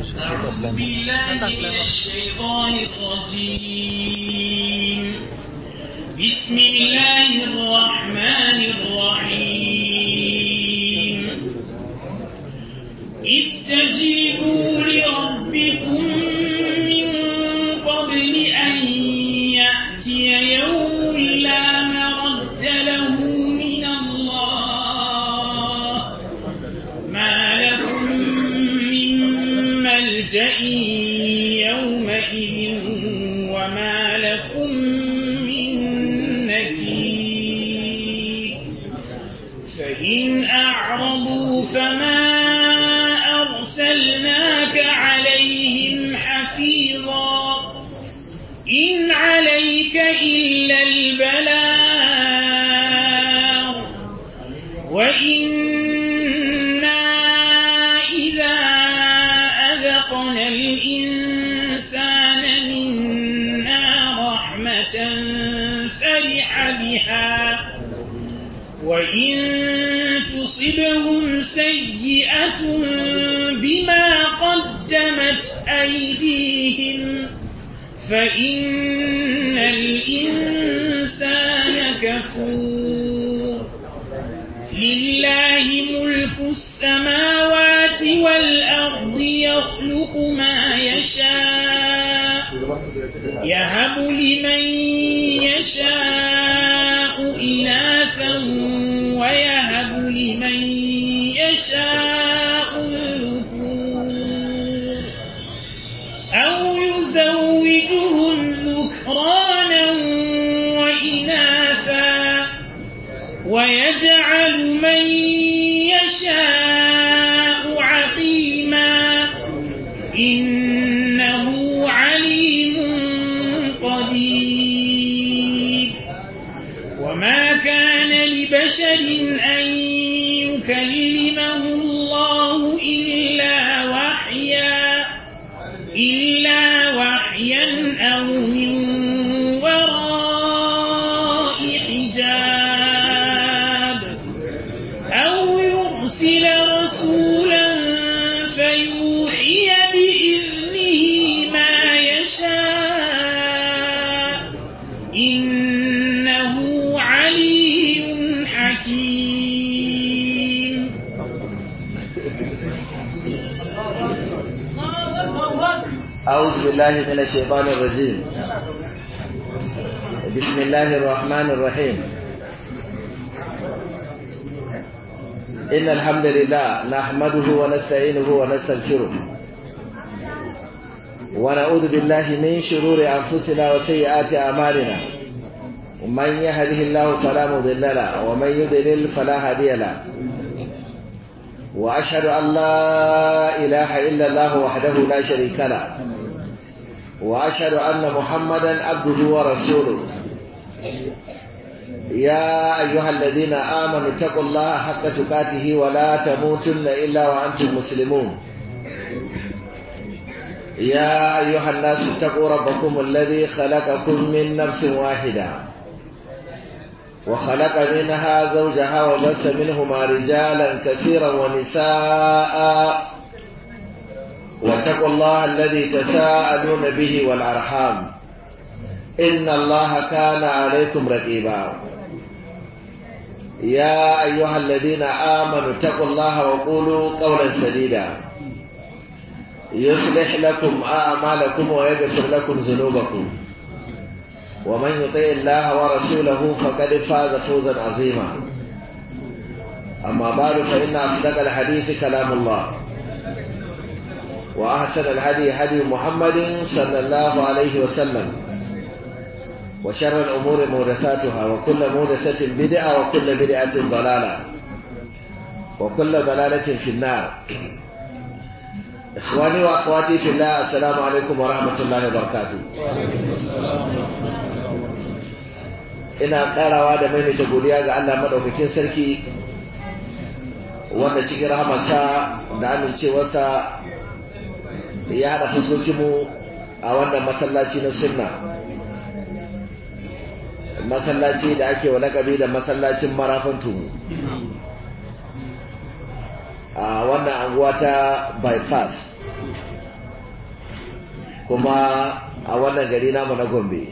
أعوذ بالله من الشيطان الرجيم بسم الله الرحمن الرحيم استجيبوا لربكم من قبل أن يأتي يوم لا مرد له من الله ما لكم من ملجأ يومئذ وما لكم من نكير فإن أعرضوا فما أرسلناك عليهم حفيظا إن عليك إلا البلاغ وإنا إذا أذقنا الإنسان منا رحمة فرح بها وإن تصبهم سيئة بما قدمت أيديهم فإن الإنسان كفور لله ملك السماوات والأرض يخلق ما يشاء يهب لمن يشاء إناثا ويهب لمن يشاء الذكور أو يزوجهم ذكرانا وإناثا ويجعل من يشاء عقيما إنه عليم قدير وما كان لبشر أن يكلمه الله إلا وحيا إلا وحيا أو من وراء حجاب أو يرسل رسولا فيوحي بإذنه ما يشاء إنه عليم حكيم أعوذ بالله من الشيطان الرجيم بسم الله الرحمن الرحيم إن الحمد لله نحمده ونستعينه ونستغفره ونعوذ بالله من شرور أنفسنا وسيئات أعمالنا من يهده الله فلا مضل له ومن يضلل فلا هادي له وأشهد أن لا إله إلا الله وحده لا شريك له وأشهد أن محمدا عبده ورسوله يا أيها الذين آمنوا اتقوا الله حق تقاته ولا تموتن إلا وأنتم مسلمون يا أيها الناس اتقوا ربكم الذي خلقكم من نفس واحدة وخلق منها زوجها وبث منهما رجالا كثيرا ونساء واتقوا الله الذي تساءلون به والأرحام إن الله كان عليكم رقيبا يا أيها الذين آمنوا اتقوا الله وقولوا قولا سديدا يصلح لكم أعمالكم ويغفر لكم ذنوبكم ومن يطع الله ورسوله فقد فاز فوزا عظيما أما بعد فإن أصدق الحديث كلام الله وأحسن الهدي هدي محمد صلى الله عليه وسلم وشر الأمور محدثاتها وكل محدثة بدعة وكل بدعة ضلالة وكل ضلالة في النار إخواني وأخواتي في الله السلام عليكم ورحمة الله وبركاته ina karawa da maimaita godiya ga Allah madaukakin sarki wanda cikin rahamarsa da amincewarsa ya haɗa fuskokinmu a wannan masallaci na sunna masallaci da ake wa lakabi da masallacin marafan tumu a wannan anguwa ta bypass kuma a wannan gari namu na gombe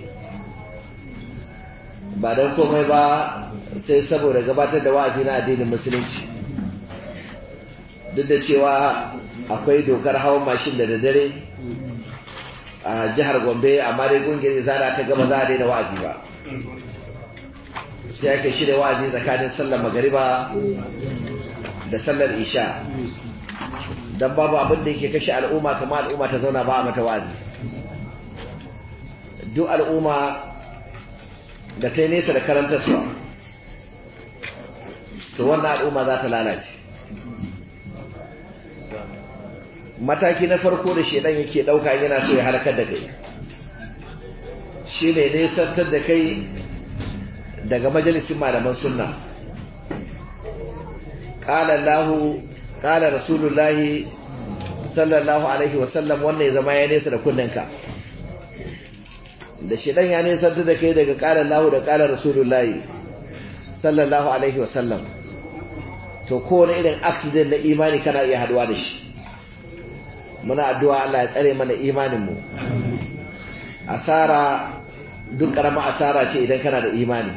ba don komai ba sai saboda gabatar da wa'azi na addinin musulunci duk da cewa akwai dokar hawan mashin da daddare a jihar gombe amma dai kungiyar izana ta gaba za a daina wa'azi ba sai ake shirya wa'azi tsakanin sallar magariba da sallar isha don babu abin da yake kashe al'umma kama al'umma ta zauna ba a mata wa'azi duk al'umma da ta yi nesa da karantarsuwa to wannan al'umma za ta lalace mataki na farko da shedan yake dauka yana so ya halakar da kai shine nesantar da kai daga majalisin malaman sunna qala Allahu qala rasulullahi sallallahu alaihi wasallam wannan ya zama ya nesa da kunnenka da shedan ya nesantar da kai daga qala Allahu da qala rasulullahi sallallahu alaihi wasallam to kowane irin accident na imani kana iya haduwa da shi muna addu'a Allah ya tsare mana imaninmu asara duk ƙarama asara ce idan kana da imani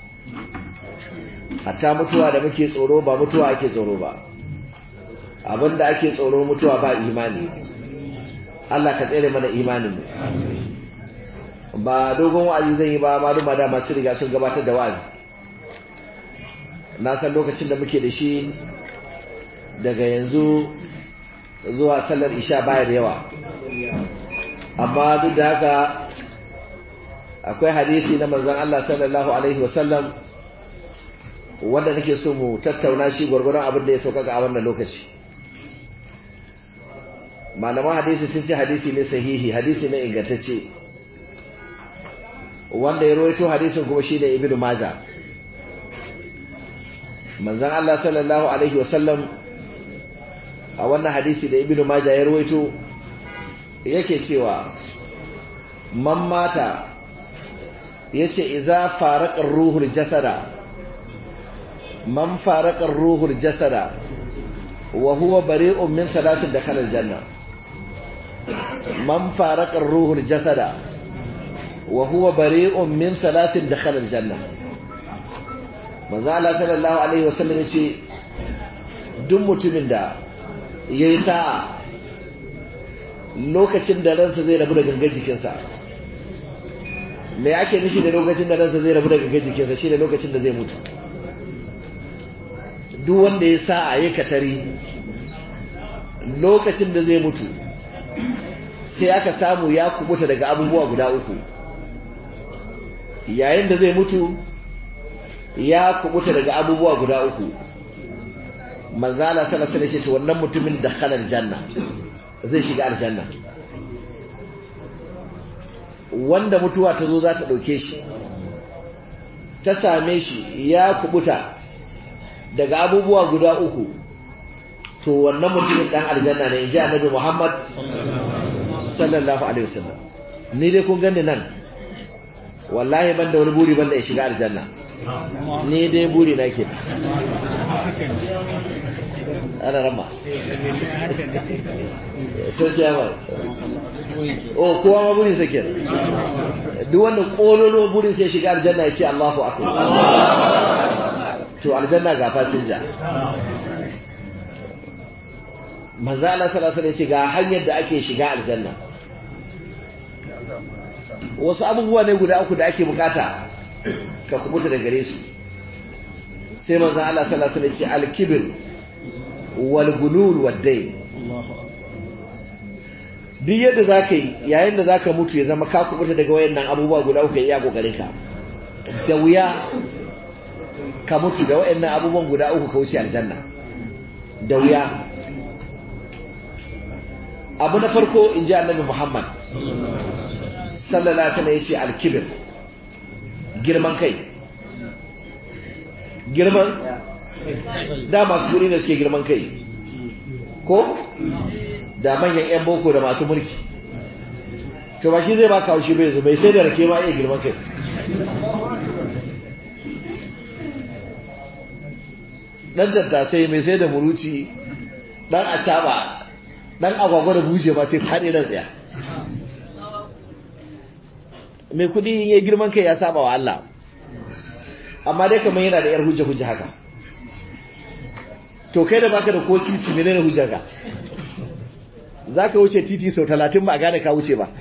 hatta mutuwa da muke tsoro ba mutuwa ake tsoro ba abinda ake tsoro mutuwa ba imani Allah ka tsare mana imaninmu ba dogon wa'azi zan yi ba maluma da masu riga sun gabatar da wa'azi na san lokacin da muke da shi daga yanzu zuwa sallar isha baya da yawa amma duk da haka akwai hadisi na manzan Allah sallallahu alaihi wasallam wanda nake so mu tattauna shi gwargwaron abin da ya sauƙaƙa a wannan lokaci malaman hadisi sun ce hadisi ne sahihi hadisi ne ingantacce wanda ya rawaito hadisin kuma shine ibnu majah manzan Allah sallallahu alaihi wasallam a wannan hadisi da ibnu maja ya rawaito yake cewa man mata yace idza faraqa ruhul jasada man faraqa ruhul jasada wa huwa bari'un min thalathin dakhala aljanna man faraqa ruhul jasada wa huwa bari'un min thalathin dakhala aljanna manzo Allah sallallahu alaihi wasallam yace duk mutumin da ya yi sa'a lokacin da ransa zai rabu da gangan jikinsa me ake nufi da lokacin da ransa zai rabu da gangan jikinsa shi da lokacin da zai mutu duk wanda ya sa'a ya katari lokacin da zai mutu sai aka samu ya kubuta daga abubuwa guda uku yayin da zai mutu ya kubuta daga abubuwa guda uku manzala sallallahu alaihi wasallam wannan mutumin da khalar janna zai shiga aljanna wanda mutuwa ta zo za ta dauke shi ta same shi ya kubuta daga abubuwa guda uku to wannan mutumin dan aljanna ne inji annabi Muhammad sallallahu alaihi wasallam ni dai kun gani nan wallahi ban da wani buri ban da ya shiga aljanna ni dai buri na ke ana rama sai ciyamar o kowa ma burin sa kenan duk wanda kololo burin sai shiga aljanna ya ce Allahu akbar to aljanna ga fasinja manzo Allah sallallahu alaihi wasallam ga hanyar da ake shiga aljanna wasu abubuwa ne guda uku da ake bukata ka kubuta da gare su sai manzo Allah sallallahu alaihi wasallam ce al-kibr wal gulul wad dayn duk yadda zaka yi yayin da zaka mutu ya zama ka kubuta daga wayannan abubuwa guda uku ya kokarin ka da wuya ka mutu da wayannan abubuwan guda uku ka wuce aljanna da wuya abu na farko in ji annabi Muhammad sallallahu alaihi wasallam yace al-kibr girman kai girman da masu guri ne suke girman kai ko da manyan 'yan boko da masu mulki to ba shi zai ba kawo shi bai zo bai sai da rake ma iya girman kai dan tattasai mai sai da muruci dan acaba dan agwagwa da buje ba sai faɗi ran tsaya mai kudi in yi girman kai ya saba wa Allah amma dai kamar yana da yar hujja hujja haka to kai da baka da ko sisi menene hujjar ka zaka wuce titi sau talatin ba a gane ka wuce ba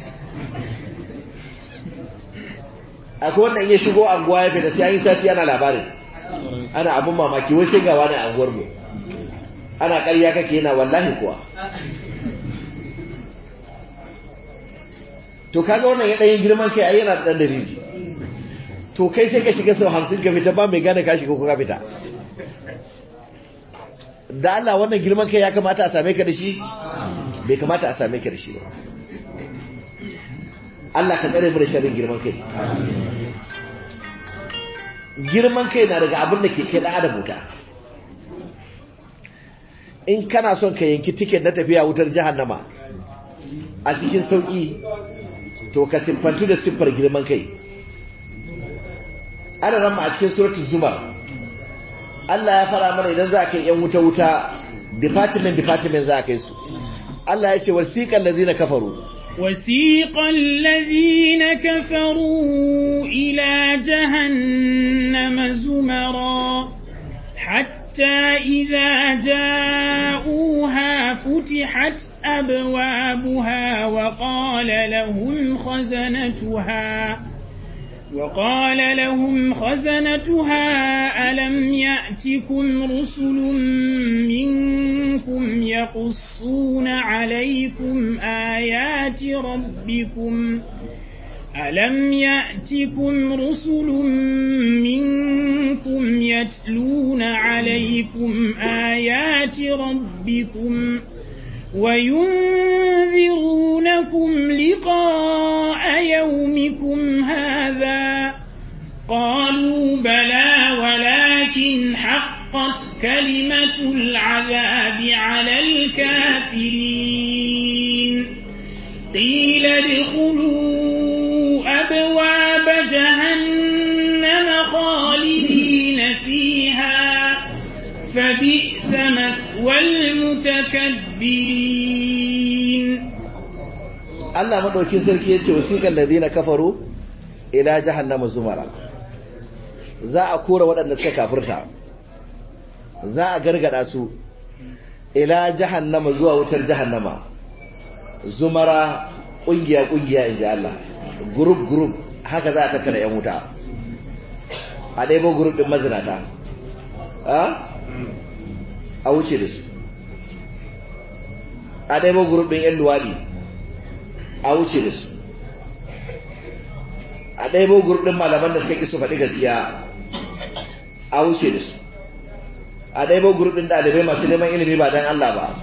akwai wannan ya shigo anguwa ya fita sai an yi sati ana labarin ana abin mamaki wai sai ga wani anguwar mu ana ƙarya kake yana wallahi kuwa to kaga wannan ya ɗanyen girman kai ai yana da ɗan dalili to kai sai ka shiga sau hamsin ka fita ba mai gane ka shiga ko ka fita da Allah wannan girman kai ya kamata a same ka da shi bai kamata a same ka da shi ba Allah ka tsare mu da sharrin girman kai girman kai na daga abin da ke kai ɗan adam wuta in kana son ka yanki tiket na tafiya wutar jahannama a cikin sauƙi to ka siffantu da siffar girman kai ana ramma a cikin suratul zumar Allah ya fara mana idan za ka yi yan wuta wuta department department za ka yi su Allah ya ce wasiqal ladzina kafaru وسيق الذين كفروا إلى جهنم زمرا حتى إذا جاءوها فتحت أبوابها وقال لهم خزنتها وقال لهم خزنتها ألم يأتكم رسل منكم يقصون عليكم آيات ربكم ألم يأتكم رسل منكم يتلون عليكم آيات ربكم وينذرونكم لقاء يومكم هذا قالوا بلى ولكن حقت كلمة العذاب على الكافرين قيل ادخلوا أبواب جهنم خالدين فيها فبئس مثوى المتكبرين Allah madaukin sarki yace wasiqal ladina kafaru ila jahannama zumara za a kora waɗanda suka kafirta za a gargada su ila jahannama zuwa wutar jahannama zumara kungiya kungiya inji Allah group group haka za a tattara yan wuta a ɗaibo group din mazinata a a wuce da su a ɗaibo group din yan luwadi a wuce da su a ɗaibo gurɗin malaman da suka ƙi su faɗi gaskiya a wuce da su a ɗaibo gurɗin ɗalibai masu neman ilimi ba don Allah ba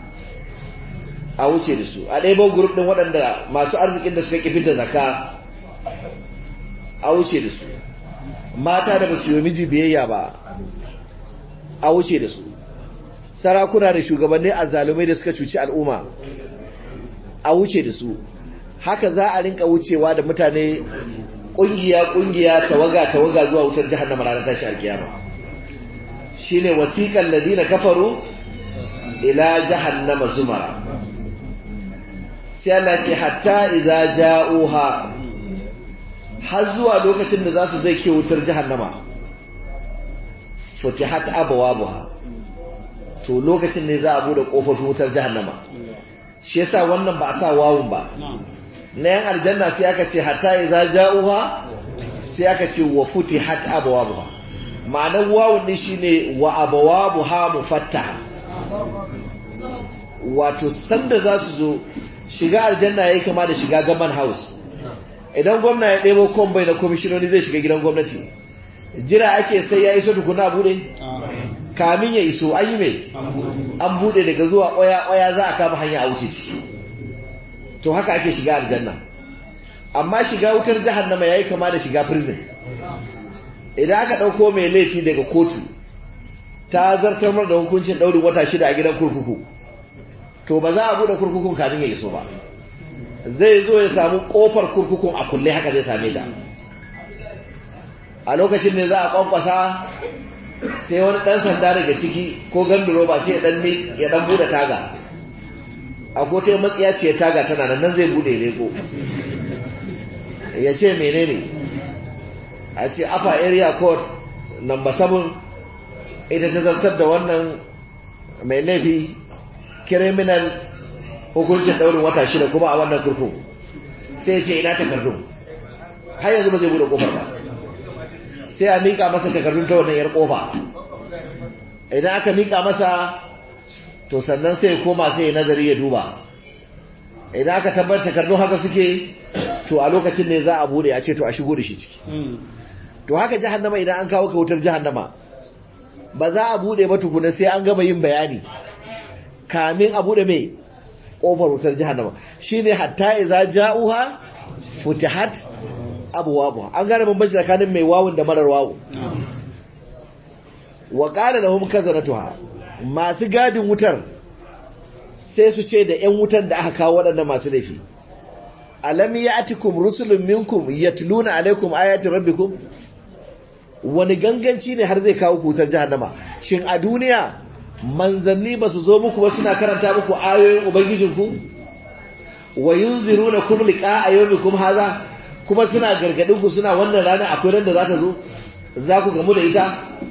a wuce da su a ɗaibo gurɗin waɗanda masu arzikin da suka ƙi fita zaka a wuce da su mata da ba su yi miji biyayya ba a wuce da su sarakuna da shugabanni azzalumai da suka cuci al'umma a wuce da su haka za a rinka wucewa da mutane kungiya kungiya tawaga tawaga zuwa wutar jahannama ranar tashi alkiyama shine wasiqal ladina kafaru ila jahannama zumara sai Allah ce hatta idza ja'uha har zuwa lokacin da za su zai ke wutar jahannama futihat abwabuha to lokacin ne za a bude kofofin wutar jahannama shi yasa wannan ba a sa wawun ba na yan aljanna sai aka ce hatta idza ja'uha sai aka ce wa futihat abwabuha ma'anar wawun din shine wa abwabuha mufattaha wato sanda za su zo shiga aljanna yayi kama da shiga gaban house idan gwamna ya ɗebo kombai na komishinoni zai shiga gidan gwamnati jira ake sai ya iso tukuna bude kamin ya iso an yi mai an bude daga zuwa ƙwaya-ƙwaya za a kama hanya a wuce ciki to haka ake shiga aljanna amma shiga wutar jahannama yayi kama da shiga prison idan aka ɗauko mai laifi daga kotu ta zartar da hukuncin ɗaurin wata shida a gidan kurkuku to ba za a buɗe kurkukun kamin ya iso ba zai zo ya samu ƙofar kurkukun a kulle haka zai same ta a lokacin ne za a ƙwanƙwasa sai wani ɗan sanda daga ciki ko ganduro ba sai ya ɗan buɗe taga a kote matsiya ce taga tana nan zai buɗe leko ya ce menene a ce upper area court number 7 ita ta zartar da wannan mai laifi criminal hukuncin daurin wata shida kuma a wannan kurkuku sai ce ina takardun har yanzu ba zai bude kofar ba sai a mika masa takardun ta wannan yar kofa idan aka mika masa to sannan sai ya koma sai ya nazari ya duba idan aka tabbatar takardun haka suke to a lokacin ne za a bude a ce to a shigo da shi ciki to haka jahannama idan an kawo ka wutar jahannama ba za a bude ba tukuna sai an gama yin bayani kamin a bude mai kofar wutar jahannama shine hatta idza ja'uha futihat abwabuha an gane bambanci tsakanin mai wawun da marar wawu wa qala lahum kazanatuha masu gadin wutar sai su ce da ƴan wutan da aka kawo waɗannan masu laifi alam ya'tikum rusulun minkum yatluna alaikum ayati rabbikum wani ganganci ne har zai kawo kutar jahannama shin a duniya manzanni ba su zo muku ba suna karanta muku ayoyin ubangijinku wa yunziruna kum liqa ayyukum haza kuma suna gargadin ku suna wannan rana akwai ran da za ta zo za ku gamu da ita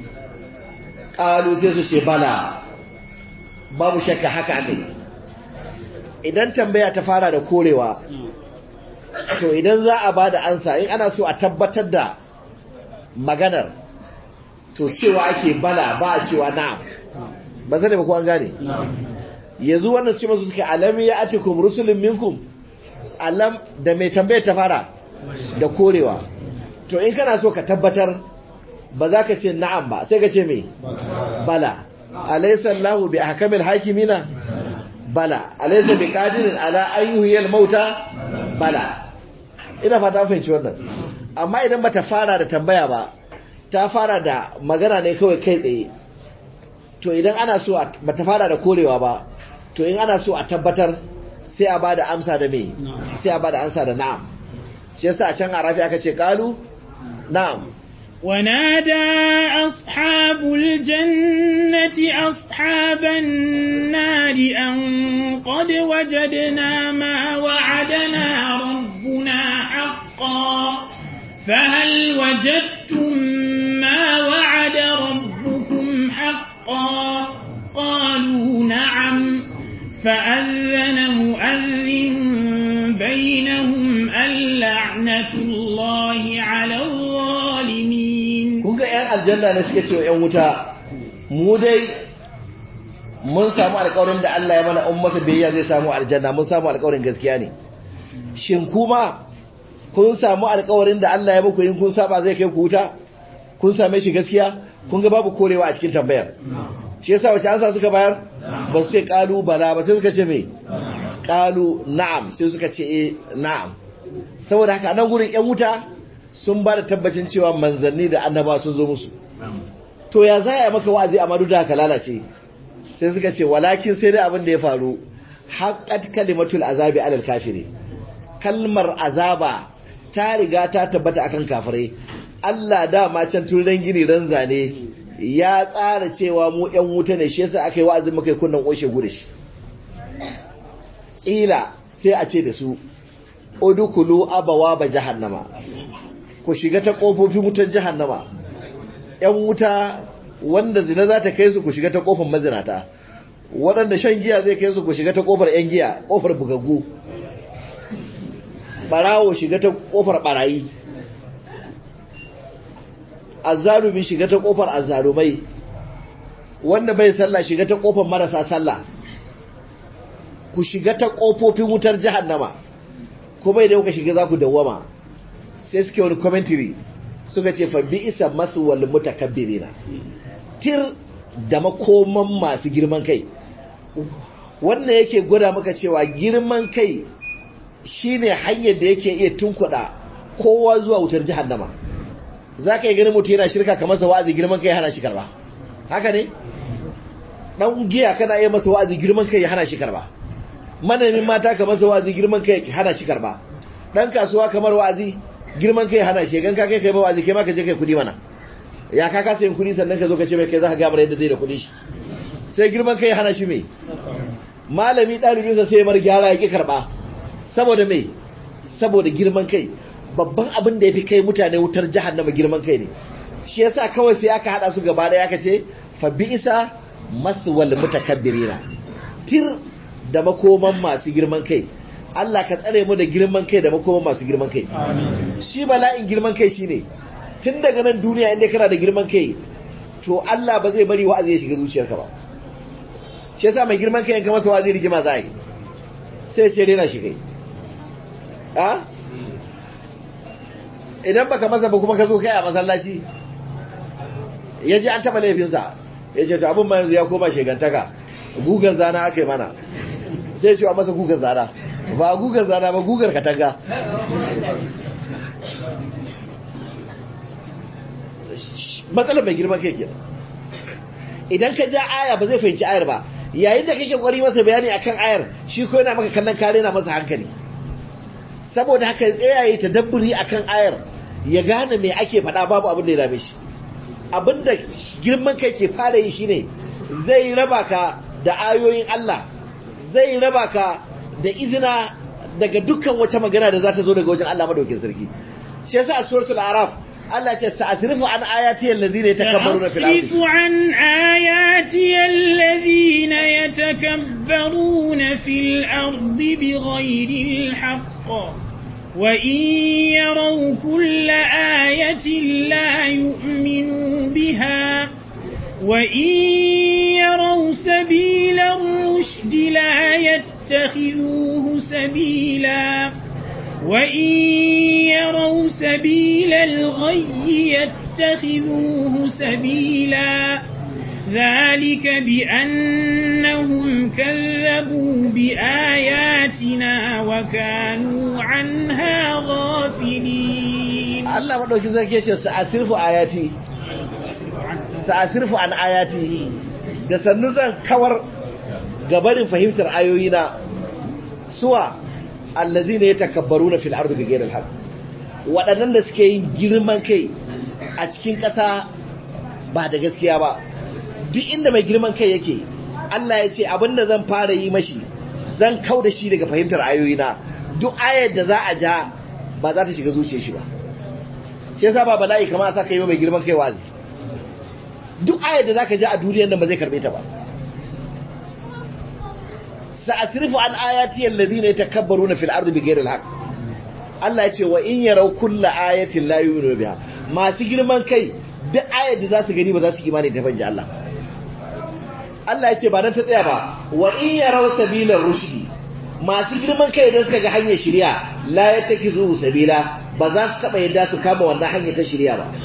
qalu sai su ce bala babu shakka haka akai idan tambaya ta fara da korewa to idan za a bada ansa in ana so a tabbatar da maganar to cewa ake bala ba a cewa na'am ba zai ba ko an gane yanzu wannan ce masu suke alam ya atikum rusulun minkum alam da mai tambayar ta fara da korewa to in kana so ka tabbatar ba za ka ce na'am ba sai ka ce me bala alaysa Allahu bi ahkamil hakimina bala alaysa bi qadirin ala an yuhyil mauta bala ina fata fahimci wannan amma idan bata fara da tambaya ba ta fara da magana ne kawai kai tsaye to idan ana so bata fara da korewa ba to in ana so a tabbatar sai a bada amsa da me sai a bada amsa da na'am shi yasa a can arafi aka ce qalu na'am ونادى أصحاب الجنة أصحاب النار أن قد وجدنا ما وعدنا ربنا حقا فهل وجدتم ما وعد ربكم حقا قالوا نعم فأذن مؤذن بينهم اللعنة الله على الظالمين kun ga 'yan aljanna ne suke cewa 'yan wuta mu dai mun samu alƙawarin da Allah ya mana in masa biyayya zai samu aljanna mun samu alƙawarin gaskiya ne shin kuma kun samu alƙawarin da Allah ya muku in kun saba zai kai ku wuta kun same shi gaskiya kun ga babu korewa a cikin tambayar shi yasa wace ansa suka bayar ba su ce kalu bala ba sai suka ce me kalu na'am sai suka ce eh na'am saboda haka nan gurin yan wuta sun ba da tabbacin cewa manzanni da annaba sun zo musu to ya za a maka wa'azi amma duk da haka lalace sai suka ce walakin sai dai abin da ya faru haqqat kalimatul azabi alal kafiri kalmar azaba ta riga ta tabbata akan kafirai Allah dama can tun ran gini ran zane ya tsara cewa mu ƴan wuta ne shi yasa aka yi wa'azin muka yi kunnan ƙoshe gudu shi ƙila sai a ce da su udukulu abawa ba jahannama ku shiga ta ƙofofin wutar jahannama ƴan wuta wanda zina za ta kai su ku shiga ta ƙofar mazinata waɗanda shan giya zai kai su ku shiga ta ƙofar ƴan giya ƙofar bugaggu ɓarawo shiga ta ƙofar ɓarayi azzalumi shiga ta kofar azzalumai wanda bai sallah shiga ta kofar marasa sallah ku shiga ta kofofin wutar jahannama kuma idan kuka shiga za ku dawwama sai suke wani commentary suka ce fa bi isa masu wal mutakabbirina tir da makoman masu girman kai wannan yake gwada maka cewa girman kai shine hanyar da yake iya tunkuɗa kowa zuwa wutar jahannama za ka yi ganin mutu yana shirka kamar sa wa'azi girman kai hana shi karba haka ne dan giya kana iya masa wa'azi girman kai ya hana shi karba manamin mata kamar sa wa'azi girman kai ya hana shi karba dan kasuwa kamar wa'azi girman kai hana shi gan ka kai kai ba wa'azi kai ma ka je kai kudi mana ya ka kasa yin kudi sannan ka zo ka ce mai kai za ka ga yadda zai da kudi shi sai girman kai ya hana shi me malami ɗalibinsa sai mar gyara ya ki karba saboda me saboda girman kai babban abin da ya fi kai mutane wutar jahannama girman kai ne shi yasa kawai sai aka hada su gaba da aka ce fa bi'sa maswal mutakabbirina tir da makoman masu girman kai Allah ka tsare mu da girman kai da makoman masu girman kai shi bala'in girman kai shine tun daga nan duniya inda kana da girman kai to Allah ba zai bari wa'azi ya shiga zuciyarka ba shi yasa mai girman kai yanka masa wa'azi rigima za a yi sai ce rena shi kai a idan baka masa ba kuma ka zo kai a masallaci ya ji an taɓa laifinsa ya ce to abin ma yanzu ya koma shegantaka gugan zana aka yi mana sai ce a masa gugan zana ba gugan zana ba gugar katanga matsalar mai girman kai kenan idan ka ja aya ba zai fahimci ayar ba yayin da kake kwari masa bayani akan ayar shi ko yana maka kallon kare na masa hankali saboda haka tsayaye ta dabburi akan ayar ya gane me ake faɗa babu abin da ya dame shi abin da girman kai ke fara yi shine zai raba ka da ayoyin Allah zai raba ka da izina daga dukkan wata magana da za ta zo daga wajen Allah madaukin sarki shi yasa a suratul araf Allah ce sa'asrifu an ayati allazina yatakabbaruna fil ardi سأصرف عن آياتي الذين يتكبرون في الأرض بغير الحق وإن يروا كل آية لا يؤمنوا بها وإن يروا سبيل الرشد لا يتخذوه سبيلا وإن يروا سبيل الغي يتخذوه سبيلا ذلك بأنهم كذبوا بآياتنا وكانوا عنها غافلين Allah madaukin sarki yace sa'asrifu ayati sa'asrifu an ayati da sannu zan kawar gabarin fahimtar ayoyina suwa allazina yatakabbaruna fil ardi bighayri al-haqq waɗannan da suke yin girman kai a cikin ƙasa ba da gaskiya ba duk inda mai girman kai yake Allah ya ce abinda zan fara yi mashi zan kau da shi daga fahimtar ayoyina duk ayar da za a ja ba za ta shiga zuciyar shi ba shi yasa ba bala'i kamar sa kai mai girman kai wazi duk ayar da zaka ja a duniyar nan ba zai karbe ta ba sa'asrifu an ayati alladhina yatakabbaruna fil ardi bighayri al-haqq Allah ya ce wa in yaraw kulla ayatin la yu'minu biha masu girman kai duk ayar da za su gani ba za su imani da banje Allah Allah ya ce ba nan ta tsaya ba wa in yaraw sabilar rushdi masu girman kai idan suka ga hanyar shari'a la yattakizu sabila ba za su taba yadda su kama wannan hanyar ta shari'a ba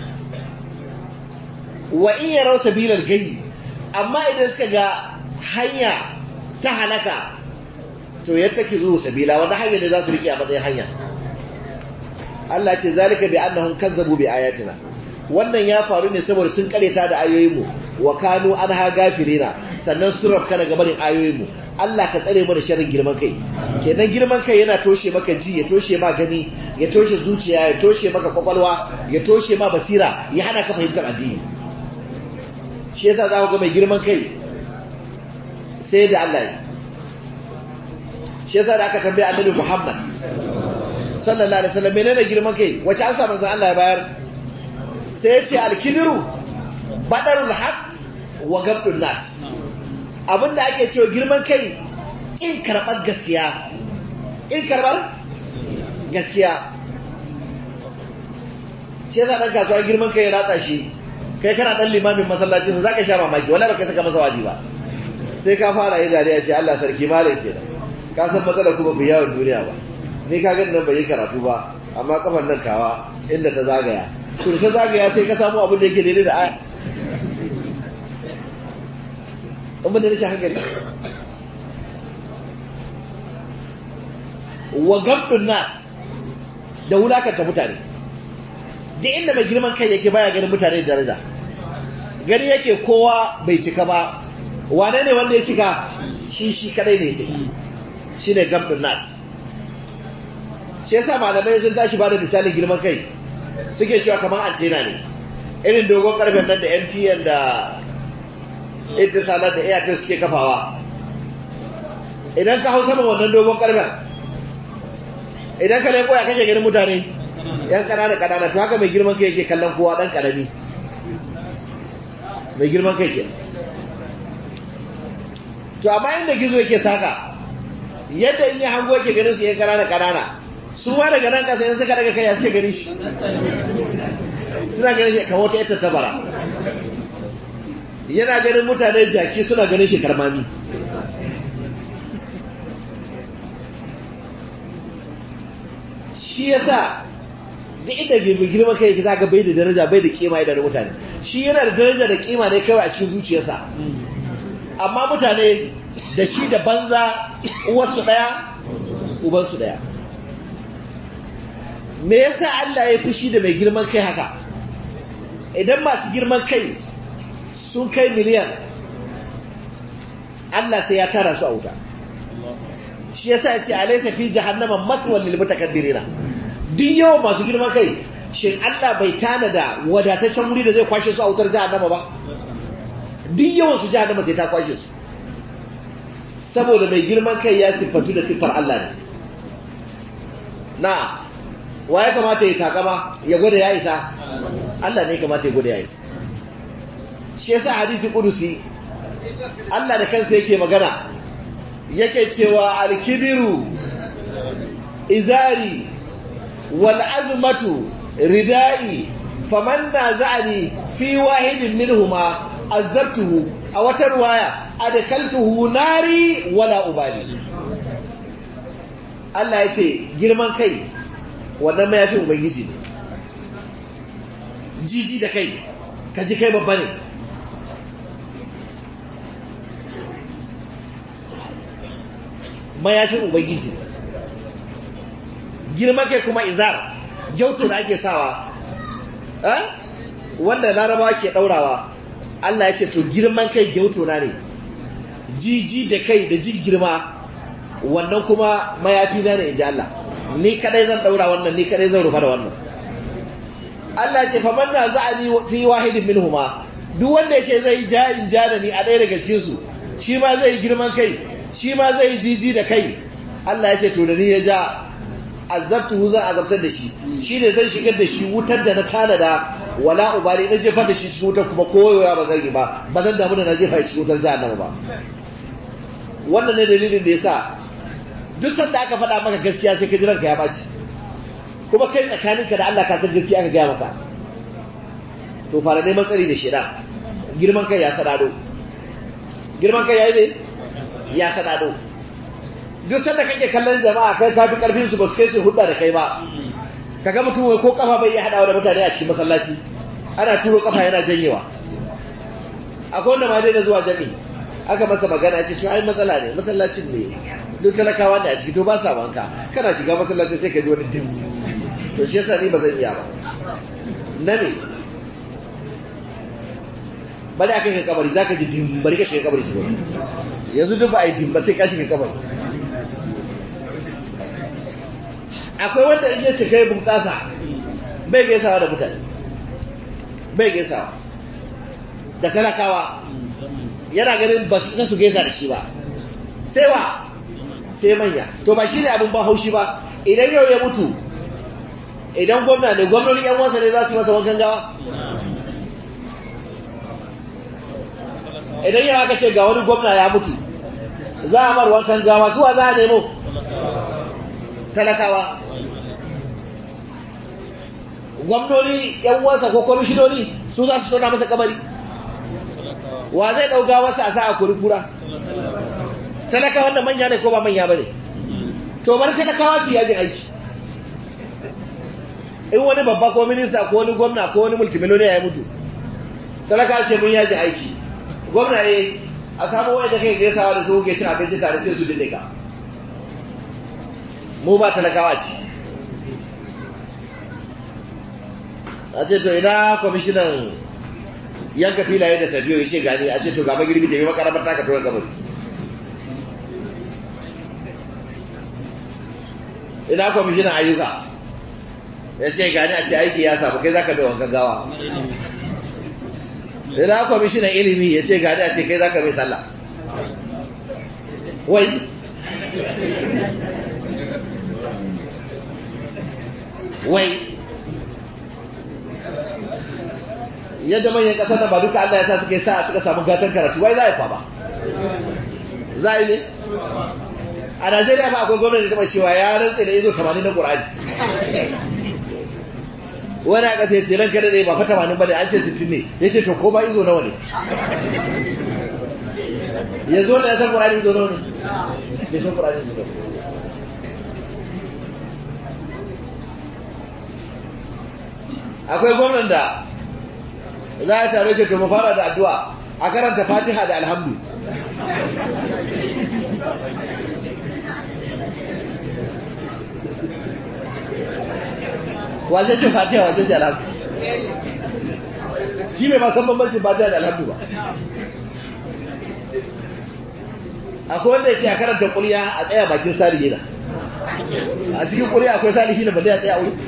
wa in yaraw sabilar gayyi amma idan suka ga hanya ta halaka to yattakizu sabila wannan hanyar da za su rike a matsayin hanya Allah ce zalika bi annahum kazzabu bi ayatina wannan ya faru ne saboda sun kareta da ayoyinmu wa kanu anha gafilina sannan sun rafka daga barin ayoyinmu Allah ka tsare mu da sharrin girman kai kenan girman kai yana toshe maka ji ya toshe ma gani ya toshe zuciya ya toshe maka kwakwalwa ya toshe ma basira ya hana ka fahimtar addini shi yasa za ku ga mai girman kai sai da Allah ya shi yasa da aka tambaye annabi Muhammad sallallahu alaihi wasallam menene girman kai wace an samu Allah ya bayar sai ya ce alkibiru badarul haq wa gabdun nas abinda ake cewa girman kai in karbar gaskiya in karbar gaskiya shi yasa dan kasuwa girman kai ya ratsa shi kai kana dan limamin masallacin zaka sha mamaki wallahi baka saka masa waji ba sai ka fara yi dariya sai Allah sarki malam kenan ka san matsalar kuma ku yawon duniya ba ni ka gani nan bai yi karatu ba amma kafar nan tawa inda ta zagaya to ta zagaya sai ka samu abin da yake daidai da aya in da rashin hankali wa gabdun nas da wulakanta mutane da inda mai girman kai yake baya ganin mutane da daraja gani yake kowa bai cika ba wane ne wanda ya cika shi shi kadai ne ya cika shi ne gabdun nas shi yasa malamai sun tashi ba da misalin girman kai suke cewa kamar antena ne irin dogon karfen nan da mtn da intisalat da airtel suke kafawa idan ka hau saman wannan dogon karfen idan ka leko ya kake ganin mutane yan ƙanana ƙanana to haka mai girman kai yake kallon kowa ɗan ƙarami mai girman kai ke to amma inda gizo yake saka yadda in yi hango yake ganin su yan ƙanana ƙanana su ma daga nan ƙasa in suka daga kai ya suke gani shi suna ganin shi kamar wata ita tabara yana ganin mutane jaki suna ganin shi karmami shi yasa duk inda bai girma kai yake zaka bai da daraja bai da kima idan mutane shi yana da daraja da kima ne kawai a cikin zuciyarsa amma mutane da shi da banza uwarsu daya ubansu daya me yasa Allah ya fushi da mai girman kai haka idan masu girman kai sun kai miliyan Allah sai ya tara su a wuta shi yasa ya ce alaysa fi jahannama maswal lil mutakabbirina duk yawan masu girman kai shin Allah bai tanada wadataccen wuri da zai kwashe su a wutar jahannama ba duk yawan su jahannama sai ta kwashe su saboda mai girman kai ya siffatu da siffar Allah ne na wa ya kamata ya takama ya gwada ya isa Allah ne kamata ya gwada ya isa shi yasa hadisi kudusi Allah da kansa yake magana yake cewa alkibiru izari wal azmatu ridai faman naza'ani fi wahidin minhuma azabtuhu a wata ruwaya adkaltuhu nari wala ubali Allah ya ce girman kai wannan mayafin ubangiji ne jiji da kai ka ji kai babba ne mayafin ubangiji girman kai kuma izar gyautu da ake sawa wanda larabawa ke daurawa Allah ya ce to girman kai gyautu na ne jiji da kai da jin girma wannan kuma mayafi na ne in ji Allah ni kadai zan daura wannan ni kadai zan rufa da wannan Allah ce fa manna za'ani fi wahidin minhuma duk wanda yace zai ja in ja da ni a ɗaya daga cikin su shi ma zai girman kai shi ma zai jiji da kai Allah ya ce to da ni ya ja azabtuhu zan azabtar da shi shine zan shigar da shi wutar da na tanada wala ubali na jefar da shi cikin wutar kuma koyoya ba zan yi ba ba zan damu da na jefa cikin wutar jahannama ba wannan ne dalilin da yasa duk sanda aka faɗa maka gaskiya sai ka ji ranka ya baci kuma kai tsakaninka da Allah ka san gaskiya aka gaya maka to fara neman tsari da sheda girman kai ya sadado girman kai yayi me ya sadado duk sanda kake kallon jama'a kai ka fi karfin su ba su kai su hudda da kai ba kaga mutum wai ko kafa bai iya hadawa da mutane a cikin masallaci ana turo kafa yana janyewa akwai wanda ma dai da zuwa jami'i aka masa magana ce to ai matsala ne masallacin ne duk talakawa ne a ciki to ba sa wanka kana shiga masallaci sai ka ji wani dim to shi yasa ni ba zan iya ba na me bari aka kai kabari zaka ji dim bari ka shiga kabari tukun yanzu duk ba a yi dim ba sai ka shiga kabari akwai wanda in yace kai bunƙasa bai gaisawa da mutane bai gaisawa da talakawa yana ganin ba su su gaisa da shi ba sai wa sai manya to ba shi ne abin ba haushi ba idan yau ya mutu idan gwamna ne gwamnoni yan wasa ne za su masa wankan gawa idan yau aka ce ga wani gwamna ya mutu za a mar wankan gawa suwa za a nemo talakawa gwamnoni yan wasa ko kwamishinoni su za su tona masa kabari wa zai ɗauka wasu a sa a kurkura talaka wanda manya ne ko ba manya ba ne to bari talakawa su yajin aiki in wani babba ko minista ko wani gwamna ko wani multimiloniya ya mutu talaka ce mun yajin aiki gwamna ne a samu wanda kai gaisawa da su ke cin abinci tare sai su dinne ka mu ba talakawa ce a ce to ina kwamishinan yanka filaye da safiyo ya ce gani a ce to gaba girbi tafi makaramar taka tuwa gabari ina kwamishinan ayyuka ya ce gani a ce aiki ya samu kai za ka bai wankan gawa ina kwamishinan ilimi ya ce gani a ce kai za ka bai sallah wai wai yadda manyan ƙasar nan ba duka Allah ya sa suka yi sa suka samu gatan karatu wai za a yi ba za a yi ne a Najeriya ba akwai gwamnati da taɓa cewa ya rantse da izo 80 na Qur'ani wani a ƙasa ya ce ranka da ba fa 80 ba ne an ce 60 ne ya ce to ko ba izo nawa ne ya zo da ya san Qur'ani izo nawa ne bai san Qur'ani izo nawa akwai gwamnan da za a tare ce to mu fara da addu'a a karanta fatiha da alhamdu wace ce fatiha wace ce alhamdu shi bai masan bambancin fatiha da alhamdu ba akwai wanda ya ce a karanta kuliya a tsaya bakin salihi na a cikin kuliya akwai salihi na balle a tsaya wuri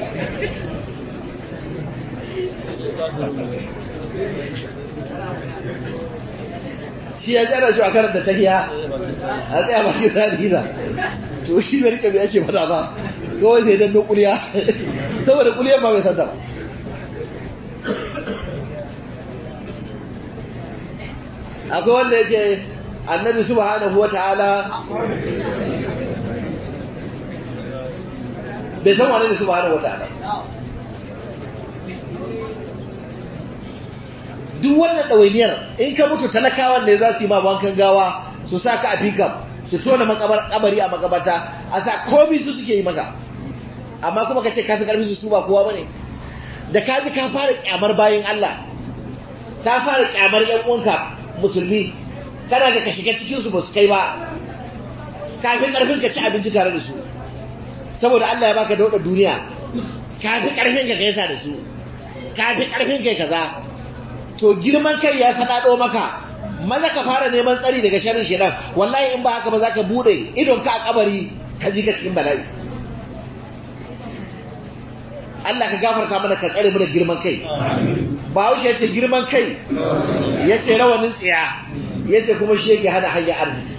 shi ya jana shi a karanta tahiya a tsaya bakin salihi na to shi bai rike mai ake fada ba kawai sai dan kuliya saboda kuliyar ma bai santa ba akwai wanda ya ce annabi subhanahu wa ta'ala bai san wane ne subhanahu wa ta'ala duk wannan ɗawainiyar in ka mutu talakawan ne za su yi ma wankan gawa su sa ka a fikam su tona makabari a makabata a sa komi su suke yi maka amma kuma ka ce kafi karfi su su ba kowa bane da ka ji ka fara kyamar bayan Allah ta fara kyamar yan uwanka musulmi kana ga ka shiga cikin su ba su kai ba kafin karfin ka ci abinci tare da su saboda Allah ya baka dauda duniya kafi karfin ka gaisa da su kafi karfin kai kaza to girman kai ya sadado maka maza ka fara neman tsari daga sharrin shedan wallahi in ba haka ba za ka bude idon ka a kabari ka ji ka cikin bala'i Allah ka gafarta mana ka tsare mana girman kai Bahaushe ya ce girman kai ya ce rawanin tsiya ya ce kuma shi yake hana hanyar arziki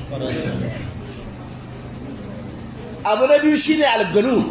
abu na biyu shine algalu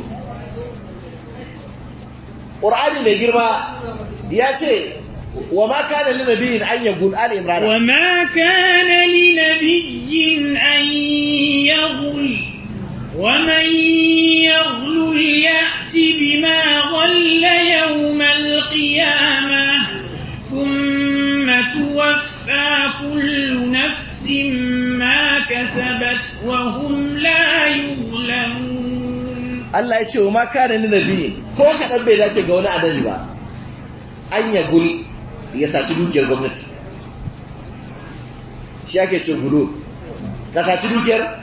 ƙur'ani mai girma ya ce wa ma kana li nabiyyin an yagul ali imran wa ma kana li nabiyyin an yaghul wa man yaghlul ya'ti bima ghalla yawm al-qiyamah thumma tuwaffa kullu nafsin ma kasabat wa hum la yuzlamun Allah ya ce wa ma kana li nabiyyin ko kadan bai dace ga wani annabi ba an yagul ya saci dukiyar gwamnati shi ake ce gudu ka saci dukiyar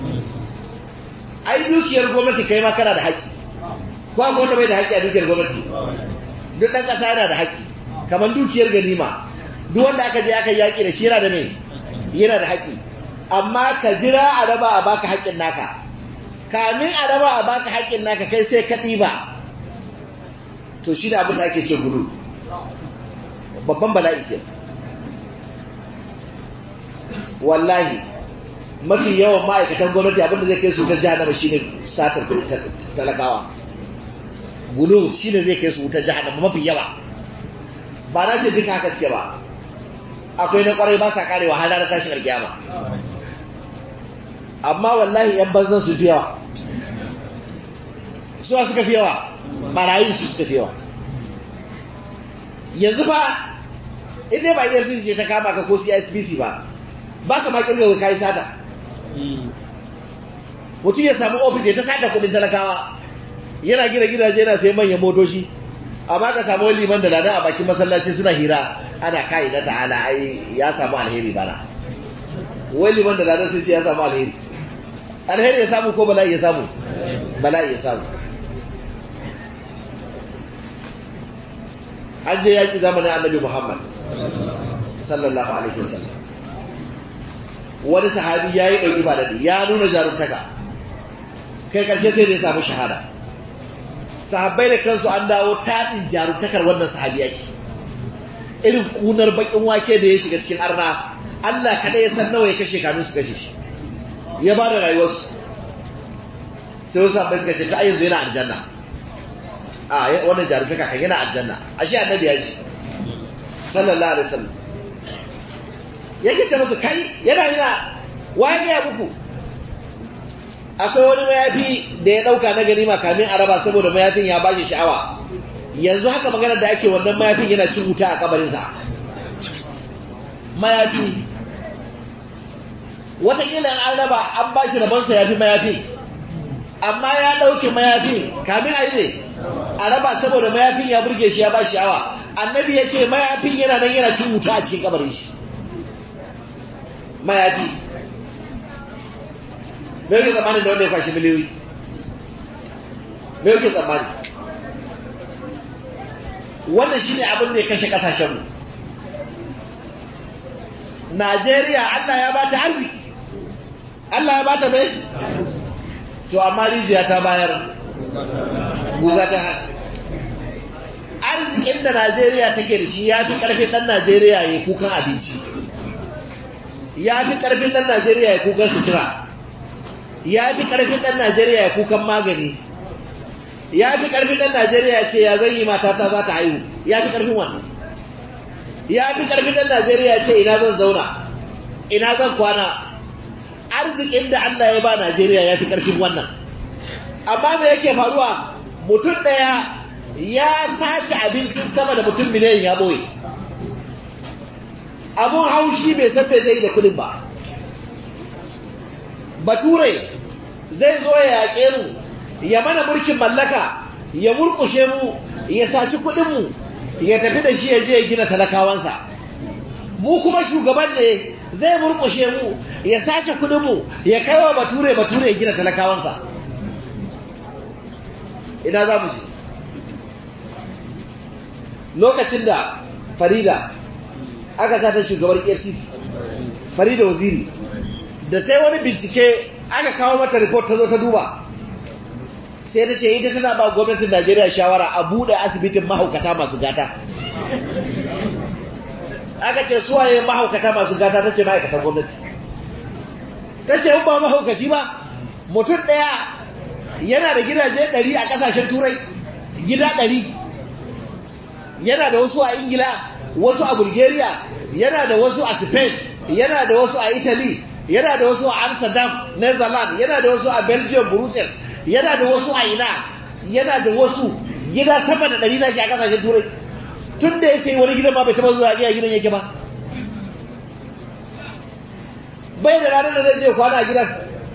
ai dukiyar gwamnati kai ma kana da haƙƙi ko akwai wanda bai da haƙƙi a dukiyar gwamnati duk ɗan ƙasa yana da haƙƙi kamar dukiyar ganima duk wanda aka je aka yaƙi da shi yana da mai yana da haƙƙi amma ka jira a raba a baka haƙƙin naka kamin a raba a baka haƙƙin naka kai sai ka ɗiba to shi da abin da ake ce gudu babban bala'i ke wallahi mafi yawan ma'aikatan gwamnati abinda zai kai su wutar jahannama shine satar talakawa gulu shine zai kai su wutar jahannama mafi yawa ba na ce duka haka suke ba akwai na kwarai ba sa karewa har ranar tashin alkiyama amma wallahi yan banzan su fi yawa suwa suka fi yawa barayin su suka fi yawa yanzu fa inda ba EFCC ce ta kama ka ko CISPC ba ba ka ma kirga kai sata mutum ya samu ofis ya ta sata kudin talakawa yana gina gidaje yana sai manyan motoci amma ka samu liman da lada a bakin masallaci suna hira ana kai na ta'ala ai ya samu alheri bana wai liman da lada sun ce ya samu alheri alheri ya samu ko bala'i ya samu bala'i ya samu an je yaƙi zamanin annabi Muhammad sallallahu alaihi wasallam wani sahabi ya yi ɗauki ba daɗi ya nuna jaruntaka kai ƙarshe sai da ya samu shahada sahabbai da kansu an dawo taɗin jaruntakar wannan sahabi yake irin kunar baƙin wake da ya shiga cikin arna Allah kaɗai ya san nawa ya kashe kamin su kashe shi ya ba da rayuwarsu sai wasu sahabbai suka ce ta yanzu yana aljanna a wannan jaruntaka kan yana aljanna ashe annabi ya ce sallallahu alaihi wasallam yake ce musu kai yana yana waye ya muku akwai wani mayafi da ya dauka na ganima kamin a raba saboda mayafin ya bashi sha'awa yanzu haka magana da ake wannan mayafin yana cin wuta a kabarinsa mayafi watakila an raba an bashi rabonsa ya fi mayafin amma ya ɗauke mayafin kamin a yi ne a raba saboda mayafin ya burge shi ya ba sha'awa annabi ya ce mayafin yana nan yana cin wuta a cikin kabarin shi mayafi me yake tsammanin da wanda ya kwashi miliyoyi me yake tsammani wannan shine abin da ya kashe kasashenmu Najeriya Allah ya bata arziki Allah ya bata mai to amma rijiya ta bayar guga ta hana arzikin da Najeriya take da shi ya fi ƙarfin ɗan Najeriya ya kukan abinci ya fi ƙarfin ɗan Najeriya ya kukan sutura ya fi ƙarfin ɗan Najeriya ya kukan magani ya fi ƙarfin ɗan Najeriya ce ya zan yi matata za ta haihu ya fi ƙarfin wannan ya fi ƙarfin ɗan Najeriya ce ina zan zauna ina zan kwana arzikin da Allah ya ba Najeriya ya fi ƙarfin wannan amma me yake faruwa mutum ɗaya ya sace abincin sama da mutum miliyan ya ɓoye abun haushi bai san bai zai da kudin ba bature zai zo ya yaƙe mu ya mana mulkin mallaka ya murƙushe mu ya saci kudinmu ya tafi da shi ya je ya gina talakawansa mu kuma shugaban ne zai murƙushe mu ya sace kudinmu ya kai wa bature bature ya gina talakawansa ina za mu je lokacin da farida aka sa ta shugabar efcc farida waziri da ta yi wani bincike aka kawo mata report ta zo ta duba sai ta ce ita tana ba gwamnatin najeriya shawara a buɗe asibitin mahaukata masu gata aka ce suwaye mahaukata masu gata ta ce ma'aikatan gwamnati ta ce ba mahaukaci ba mutum ɗaya yana da gidaje ɗari a ƙasashen turai gida ɗari yana da wasu a ingila wasu a bulgaria yana da wasu a spain yana da wasu a italy yana da wasu a amsterdam netherlands yana da wasu a belgium brussels yana da wasu a ina yana da wasu gida sama da ɗari na shi a ƙasashen turai tun da ya ce wani gidan ma bai taɓa zuwa iya gidan yake ba bai da ranar da zai je kwana a gidan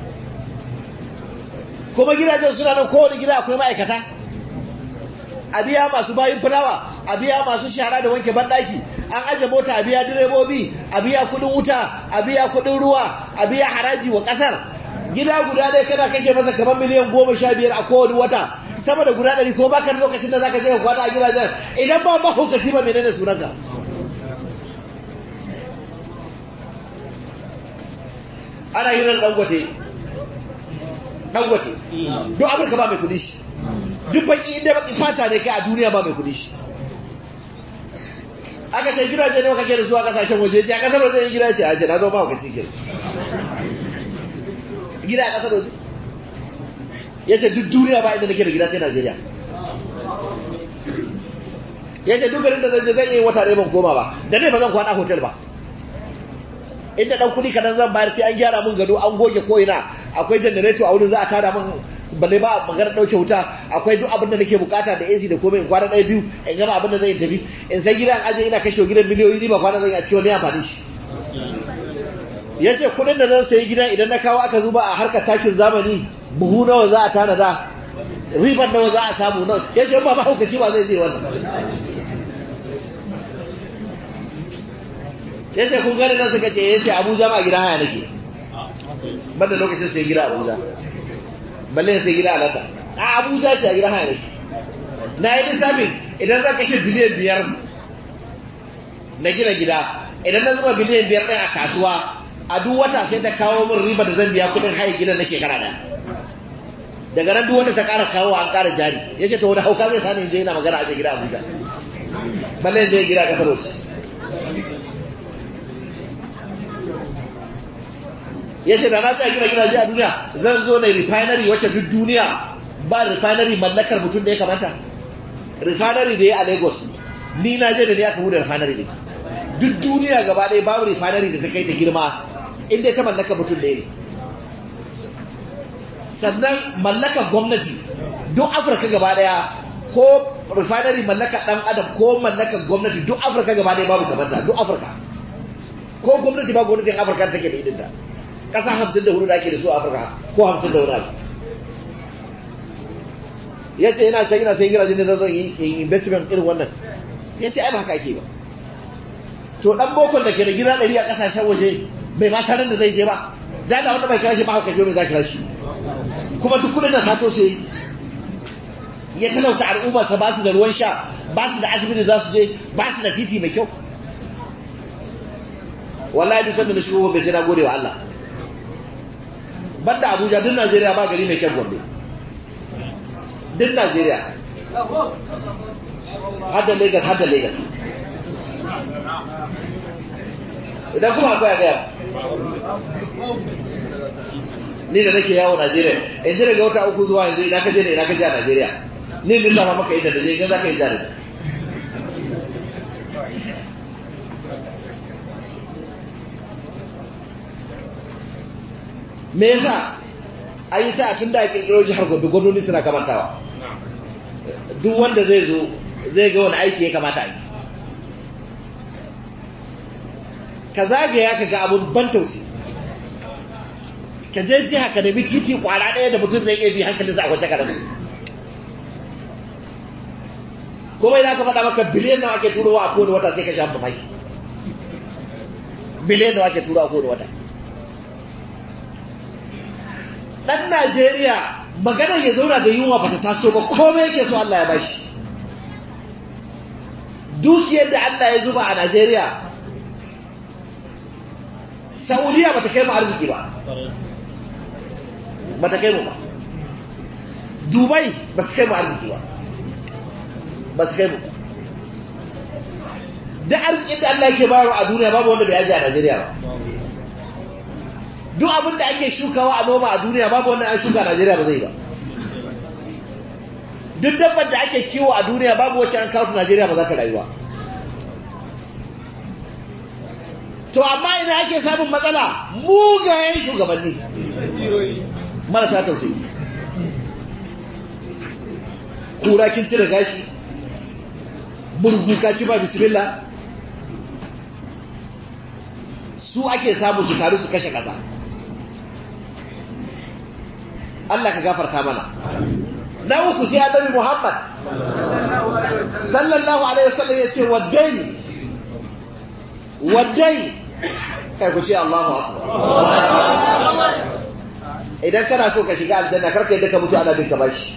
kuma gidajen suna nan kowane gida akwai ma'aikata a biya masu bayin fulawa a biya masu shara da wanke banɗaki an aje mota a biya direbobi a biya kudin wuta a biya kudin ruwa a biya haraji wa ƙasar gida guda ɗaya kana kashe masa kamar miliyan goma sha biyar a kowane wata sama da guda ɗari ko baka lokacin da zaka je ka kwana a gidajen idan ba mahaukaci ba menene sunanka ana hirar dangote dangote duk amurka ba mai kudi shi duk baki inda baki fata ne kai a duniya ba mai kudi shi aka ce gidaje ne kake da su a kasashen waje sai a kasar waje yin gida ce a ce na zo ba ka cikin gida a kasar waje ya ce duk duniya ba inda nake da gida sai najeriya ya ce duk garin da zan je zan yi wata ɗaya ban koma ba da ne ba zan kwana hotel ba inda dan kudi kadan zan bayar sai an gyara mun gado an goge ko ina akwai generator a wurin za a tada mun balle ba magana dauke wuta akwai duk abin da nake bukata da AC da komai in kwana ɗaya biyu in gama abin da zan tafi in sai gidan aje ina kashe gidan miliyoyi ni ba kwana zan yi a cikin wani amfani shi yace kudin da zan sayi gidan idan na kawo aka zuba a harkar takin zamani buhu nawa za a tanada ribar nawa za a samu nawa yace ba ba hukaci ba zai je wannan ya ce kun gani nan suka ce ya ce abuja ma gida haya nake banda lokacin sai gida abuja balle sai gida alata a abuja ce a gida haya nake na yi lissafin idan za kashe biliyan biyar na gina gida idan na zuba biliyan biyar ɗin a kasuwa a duk wata sai ta kawo min riba da zan biya kuɗin haya gidan na shekara ɗaya daga nan duk wanda ta ƙara kawo an ƙara jari ya ce to wani hauka zai sani in je yana magana a gida abuja balle in je gida a ƙasar waje ya ce da na tsaya gina gidaje a duniya zan zo na refinery wacce duk duniya ba refinery mallakar mutum da ya kamata refinery da ya a lagos ni na je da ne aka bude refinery ne duk duniya gaba ɗaya babu refinery da ta kai ta girma inda ta mallaka mutum ɗaya ne sannan mallakar gwamnati duk afirka gaba ɗaya ko refinery mallakar ɗan adam ko mallakar gwamnati duk afirka gaba ɗaya babu kamanta duk afirka ko gwamnati ba gwamnatin afirka take da idinta ƙasa hamsin da hudu da ake da su a afirka ko hamsin da wani abu ya ce yana can yana sai gidajen da zai yi investment irin wannan ya ce ai ba haka ake ba to dan bokon da ke da gida ɗari a ƙasashen waje bai ma taron da zai je ba da da wanda bai kira shi ba haka shi mai za kira shi kuma duk kudin da sato sai ya talauta al'ummarsa ba su da ruwan sha ba su da asibiti za su je ba su da titi mai kyau wallahi duk sanda na shigo gobe sai na gode wa Allah banda Abuja duk Najeriya ba gari mai kyan gombe duk Najeriya har da Lagos har da Lagos idan kuma akwai a gaya ni da nake yawo Najeriya in ji daga wata uku zuwa yanzu idan ka je ne idan ka je a Najeriya ni lissafa maka inda da je gan za ka yi jari me yasa an yi sa tun da a kirkiro jihar gobe gwamnoni suna kamantawa duk wanda zai zo zai ga wani aiki ya kamata a yi ka zagaya ka ga abun ban tausi ka je jiha ka nemi titi kwara ɗaya da mutum zai iya bi hankalinsa a kwance ka rasa kuma idan ka faɗa maka biliyan nawa ake turowa a kowane wata sai ka sha mamaki biliyan nawa ake turowa a kowane wata ɗan Najeriya maganar ya zauna da yunwa ba ta taso ba komai yake so Allah ya bashi dukiyar da Allah ya zuba a Najeriya Saudiya ba ta kai mu arziki ba ba ta kai mu ba Dubai ba su kai mu arziki ba ba su kai mu da arzikin da Allah yake bayarwa a duniya babu wanda bai ajiye a Najeriya ba duk abin da ake shukawa a noma a duniya babu wannan an shuka a Najeriya ba zai ba duk dabbar da ake kiwo a duniya babu wacce an kawo Najeriya ba za ta rayuwa to amma ina ake samun matsala mugayen shugabanni marasa tausayi kura kin cire gashi burgu ka ci ba bismillah su ake samu su taru su kashe ƙasa Allah ka gafarta mana na uku sai annabi Muhammad sallallahu alaihi wasallam yace waddai waddai kai ku ce Allahu akbar idan kana so ka shiga aljanna karka yadda ka mutu ana bin ka bashi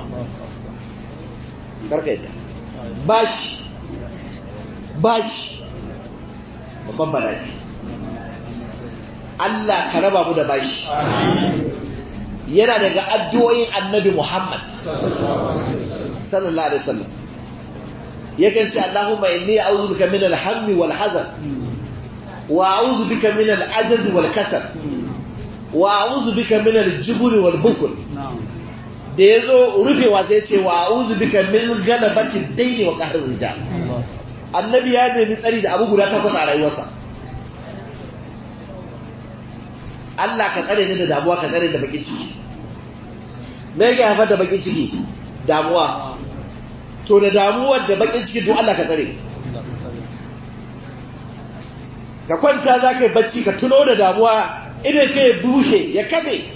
karka yadda bashi bashi babban bala'i Allah ka raba mu da bashi yana daga addu'o'in annabi Muhammad sallallahu alaihi wasallam yakan ce Allahumma inni a'udhu bika min al-hammi wal hazan wa a'udhu bika min al-ajaz wal kasal wa a'udhu bika min al-jubn wal bukl da yazo rufewa sai ce wa a'udhu bika min galabati ad-dayn wa qahr rijal annabi ya nemi tsari da abu guda takwas a rayuwarsa Allah ka tsare ni da damuwa ka tsare da bakin ciki me yake haifar da bakin ciki damuwa to da damuwar da bakin ciki duk Allah ka tsare ka kwanta za ka yi bacci ka tuno da damuwa idan ka yi bushe ya kabe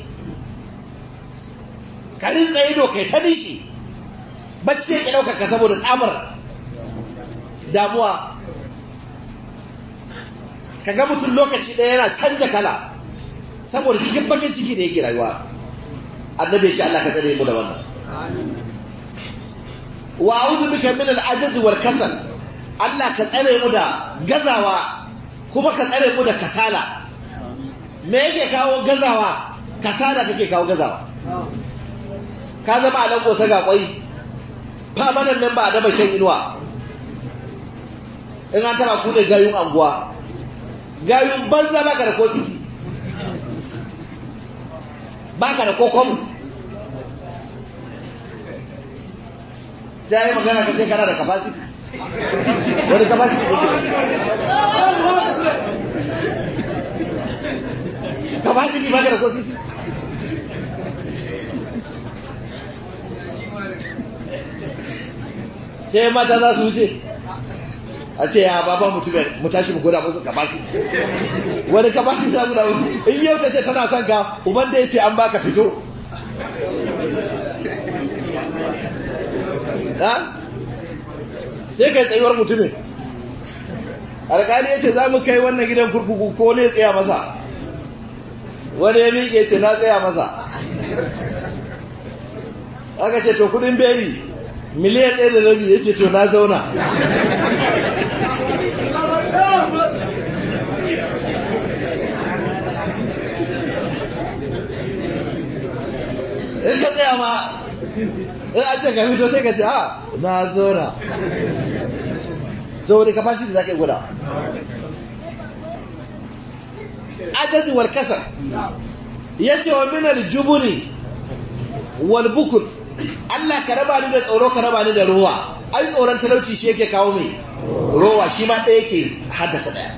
ka rinsa ido kai ta nishi bacci ya ki ɗaukar ka saboda tsamar damuwa ka ga mutum lokaci ɗaya yana canja kala saboda cikin bakin ciki da yake rayuwa annabi ya ce Allah ka tsare mu da wannan wa a'udhu bika min al-ajaz wal kasal Allah ka tsare mu da gazawa kuma ka tsare mu da kasala me yake kawo gazawa kasala take kawo gazawa ka zama a nan kosa ga kwai famanan memba a daba shan inuwa in an taba ku da gayun anguwa gayun banza baka da ko sisi baka da kokon sai yi magana ka ce kana da capacity wani capacity kake capacity ba ka da ko sisi sai mata za su wuce a ce ya baba mutumin mu tashi mu gwada musu capacity wani capacity za guda musu in yau ta ce tana son ka uban da ya ce an baka fito sai kai tsayuwar mutumin alƙali ya ce za mu kai wannan gidan kurkuku ko ne tsaya masa wani ya miƙe ce na tsaya masa aka ce to kudin beri miliyan ɗaya da rabi ya ce to na zauna in ka tsaya ma in a ce ka fito sai ka ce a na zauna to wani capacity za ka yi guda ajazi wal kasar ya ce wa minar jubuni wal bukul Allah ka raba ni da tsoro ka raba ni da rowa ai tsoron talauci shi yake kawo mai rowa shi ma ɗaya yake haddasa ɗaya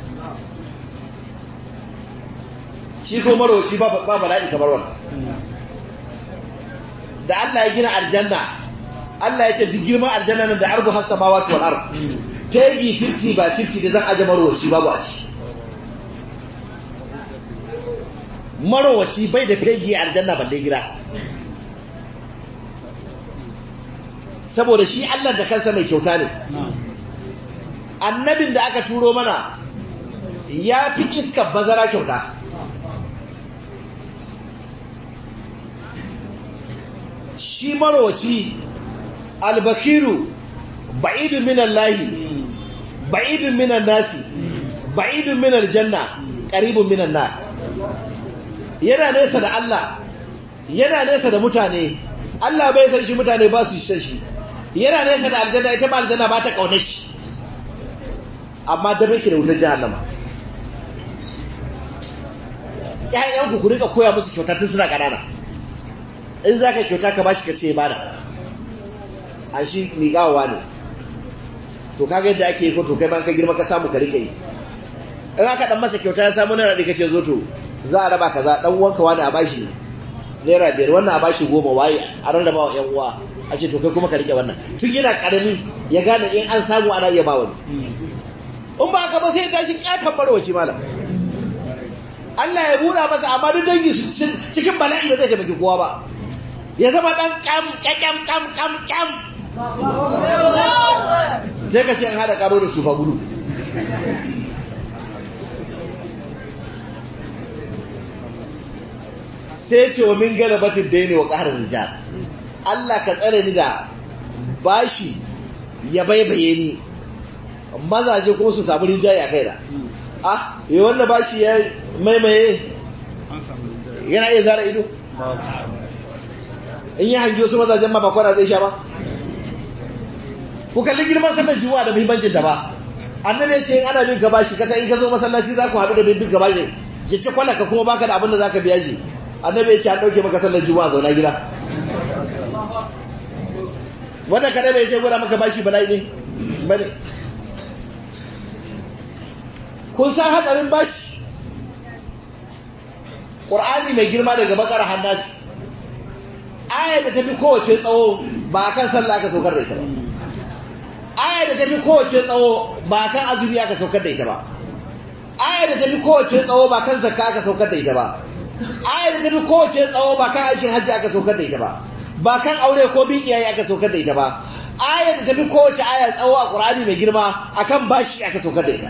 shi ko marowaci ba bala'i kamar wannan da Allah ya gina aljanna Allah ya ce duk girman aljanna nan da ardu has samawati wal ard pegi 50 ba 50 da zan aje marowaci babu a ciki marowaci bai da pegi aljanna balle gida saboda shi Allah da kansa mai kyauta ne annabin da aka turo mana ya fi iskar bazara kyauta shi marowaci albakiru ba'idun minan lahi ba'idun minan nasi ba'idun minan janna ƙaribun minan na yana nesa da Allah yana nesa da mutane Allah bai san shi mutane ba su san shi yana nesa da aljanna ita ba aljanna ba ta kaune shi amma da bai da wutar jahannama ƴaƴanku ku rika koya musu kyauta tun suna ƙanana in za ka kyauta ka bashi ka ce bada a shi miƙawa ne to kaga yadda ake yi ko to kai ban ka girma ka samu ka rike yi in aka dan masa kyauta ya samu naira ɗaya kace zo to za a raba kaza dan uwanka wani a bashi naira biyar wannan a bashi goma waye a rarraba wa ƴan uwa a ce to kai kuma ka rike wannan tun yana karami ya gane in an samu ana iya ba wani in ba haka ba sai ya tashi ƙaton barwaci malam Allah ya buɗa masa amma duk dangi su cikin bala'i ba zai taimaki kowa ba ya zama ɗan kam kam kam kam kam sai ka ce an haɗa ƙaro da su fa gudu sai ce wa min gana batin da ne wa ƙarar rijal Allah ka tsare ni da bashi ya baibaye ni mazaje kuma su samu rinjaye a kaina ah yi wanda bashi ya maimaye yana iya zara ido in yi hangi wasu mazajen ma bakwara zai sha ba ku kalli girman sallar juma'a da muhimmancin ta ba annabi ya ce in ana bin ka bashi kasa in ka zo masallaci za ku haɗu da bin ka bashi ya ce kwallaka kuma baka da abin da za ka biya shi annabi ya ce an ɗauke maka sallar juma'a zauna gida wanda kada bai ce gwada maka bashi bala'i ne bane kun san hatsarin bashi ƙur'ani mai girma daga bakar hannasi ayar da tafi kowace tsawo ba a kan sallah aka saukar da ita ba ayar da tafi kowace tsawo ba a kan azumi aka saukar da ita ba ayar da tafi kowace tsawo ba kan zakka aka saukar da ita ba ayar da tafi kowace tsawo ba kan aikin hajji aka saukar da ita ba ba kan aure ko bin iyaye aka saukar da ita ba ayar da tafi kowace aya tsawo a ƙur'ani mai girma akan bashi aka saukar da ita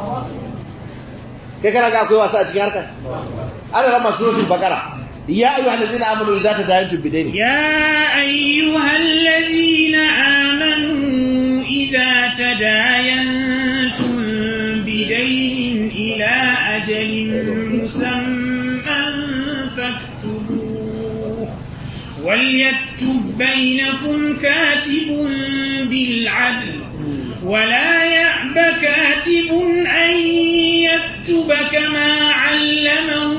kai kana ga akwai wasa a cikin harkar ana rama suratul baqara ya ayyuhal ladina amanu idza tadayantum bidayn يا أيها الذين آمنوا إذا تداينتم بدين إلى أجل مسمى فاكتبوه وليكتب بينكم كاتب بالعدل ولا يأب كاتب أن يكتب كما علمه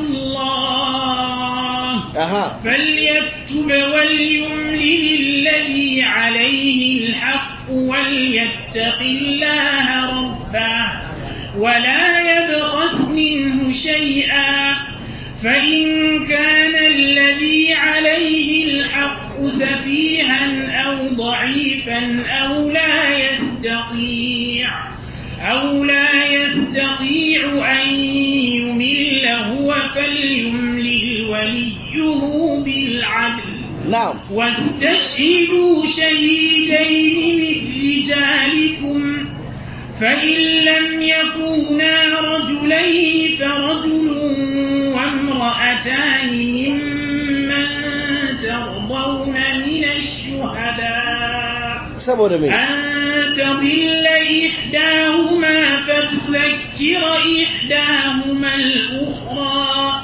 الله aha فليكتب وليملل الذي عليه الحق وليتق الله ربه ولا يبخس منه شيئا فإن كان الذي عليه الحق سفيها أو ضعيفا أو لا يستطيع أو لا يستطيع أن يمل هو فليملل وليه بالعدل نعم واستشهدوا شهيدين من رجالكم فإن لم يكونا رجلين فرجل وامرأتان ممن ترضون من الشهداء saboda me أن تضل إحداهما فتذكر إحداهما الأخرى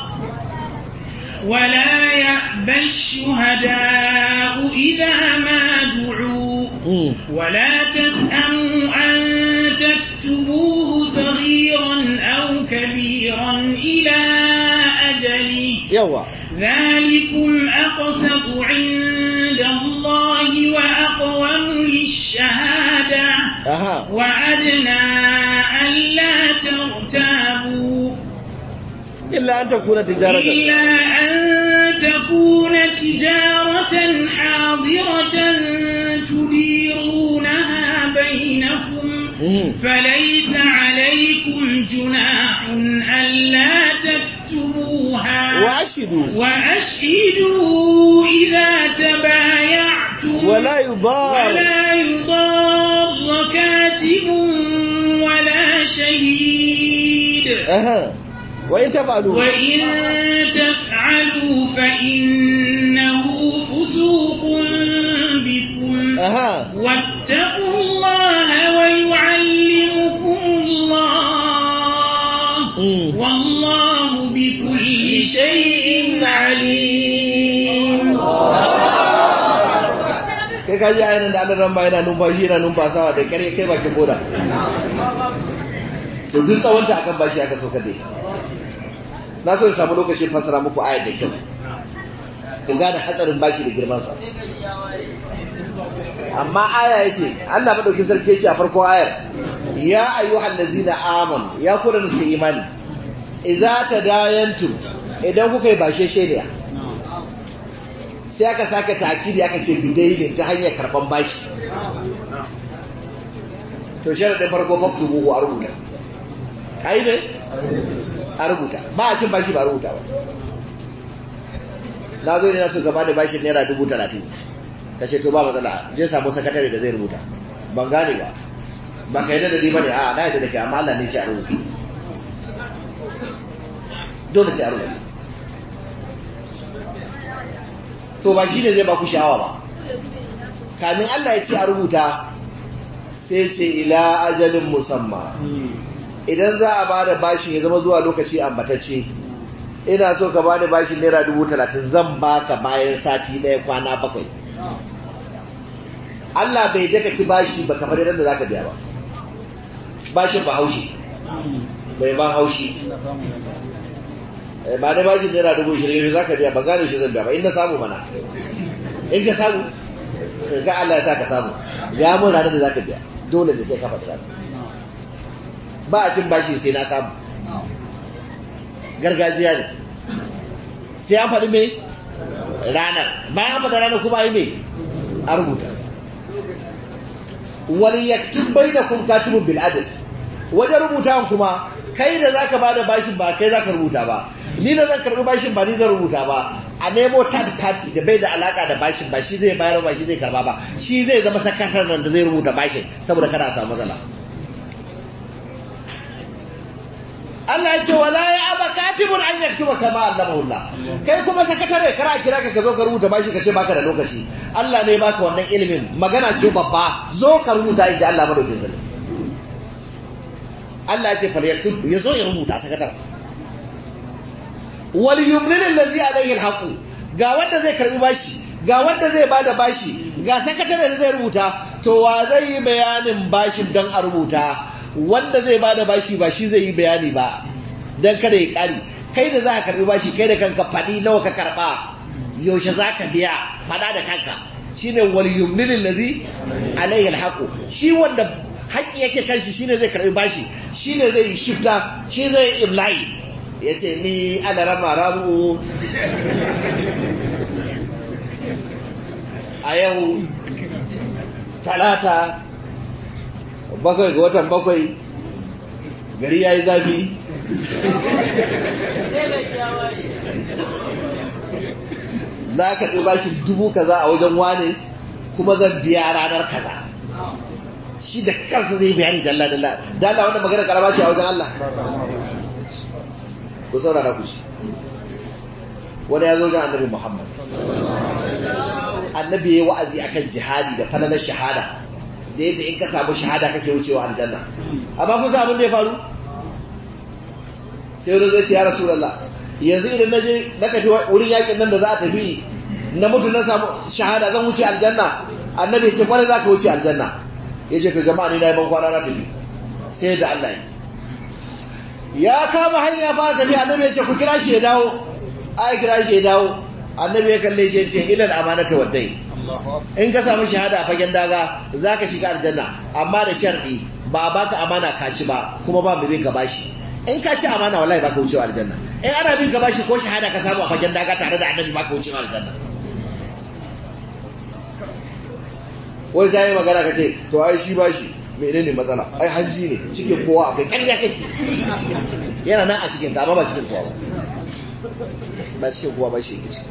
ولا يأبى الشهداء إذا ما دعوا Mm. ولا تسأموا أن تكتبوه صغيرا أو كبيرا إلى أجله yawa ذلكم أقسط عند الله وأقوم للشهادة aha وأدنى ألا ترتابوا illa an takuna tijaratan إلا أن تكون تجارة حاضرة تديرونها بينكم Mhm. فليس عليكم جناح ألا تكتبوها wa ashidu وأشهدوا إذا تبايعتم wala yudar ولا يضار كاتب ولا شهيد aha wa in tafalu وإن تفعلوا فإنه فسوق بكم aha واتقوا الله ويعلمكم الله Mm. والله بكل شيء عليم kai ka ji ayyana da Allah ba yana numfashi yana numfasawa da kare kai bakin boda to duk tsawonta akan bashi aka saukar da ita na so in samu lokacin fasara muku ayat da kyau ku gane hatsarin bashi da girman sa amma aya yace Allah madaukin sarki yace a farko ayar ya ayyuhal ladzina amanu ya ku da suka imani idza tadayantum idan kuka yi bashe shediya sai aka saka takidi aka ce bidailin ta hanyar karban bashi to sharadin farko faktubu a rubuta ai ne a rubuta ba a cin bashi ba a rubuta ba na zo ne na so gaba da bashin naira dubu talatin ka ce to ba matsala je samu sakatare da zai rubuta ban gane ba ba ka yadda da ni ba ne a na yadda da ke amma Allah ne ce a rubuta dole sai a rubuta to ba shi ne zai ba ku sha'awa ba kamin Allah ya ce a rubuta sai ce ila ajalin musamma idan za a ba da bashin ya zama zuwa lokaci ambatacce ina so ka bani bashin naira dubu talatin zan baka bayan sati ɗaya kwana bakwai Allah bai daka ci bashi ba kamar yadda za ka biya ba bashin ba haushi bai ban haushi ba da bashin naira dubu ishirin za ka biya ba gane shi zan biya ba in na samu mana in ka samu ga Allah ya sa ka samu ya mun ranar da za ka biya dole da sai ka faɗi ranar ba a cin bashi sai na samu gargajiya ne sai an faɗi mai ranar bayan an faɗi ranar kuma yi mai a rubuta wani yaktun bai da kun katibin bil'adil wajen rubuta kuma kai da za ka ba da bashin ba kai za ka rubuta ba ni da zan karɓi bashin ba ni zan rubuta ba a nemo third party da bai da alaka da bashin ba shi zai bayar ba shi zai karba ba shi zai zama sakasar nan da zai rubuta bashin saboda kada a samu matsala Allah ya ce wala ya aba katibun an yaktuba kama allamahu Allah kai kuma sakatare kara kira ka ka zo ka rubuta bashi ka ce baka da lokaci Allah ne baka wannan ilimin magana ce babba zo ka rubuta inda Allah madaukin sarki Allah ya ce fal yaktub ya zo ya rubuta sakatare wal yumlil allazi alayhi alhaq ga wanda zai karbi bashi ga wanda zai bada bashi ga sakatare da zai rubuta to wa zai yi bayanin bashin dan a rubuta wanda zai bada bashi ba shi zai yi bayani ba dan kada ya kari kai da za ka karbi bashi kai da kanka fadi nawa ka karba yaushe za ka biya fada da kanka shine wal yumlil allazi alayhi alhaqu shi wanda haƙi yake kan shi shine zai karbi bashi shine zai yi shifta shi zai yi imla'i yace ni ana rama ramu a yau talata bakwai ga watan bakwai gari ya yi zafi za ka ɗi bashi dubu kaza a wajen wane kuma zan biya ranar kaza shi da kansa zai bayani dalla dalla dalla wanda magana karama ce a wajen Allah ku saurara ku shi wani ya zo wajen annabi Muhammad annabi ya yi wa'azi akan jihadi da falalar shahada da yadda in ka samu shahada kake wucewa aljanna amma kun san abin da ya faru sai wani zai ce ya rasulullah yanzu idan na je na tafi wurin yakin nan da za a tafi na mutu na samu shahada zan wuce aljanna annabi ce kwarai za ka wuce aljanna ya ce to jama'a ni na yi ban kwana na tafi sai da Allah ya kama hanya fara tafi annabi ya ce ku kira shi ya dawo ai kira shi ya dawo annabi ya kalle shi ya ce ilal amanata waddai in ka samu shahada a fagen daga za ka shiga aljanna amma da sharɗi ba a baka amana ka ci ba kuma ba mai bin ka bashi in ka ci amana wallahi baka wucewa aljanna in ana bin ka bashi ko shahada ka samu a fagen daga tare da annabi baka wucewa aljanna wai sai magana ka ce to ai shi bashi menene matsala ai hanji ne cikin kowa akwai ƙarya kake yana nan a cikin ka amma ba cikin kowa ba ba cikin kowa ba shi yake ciki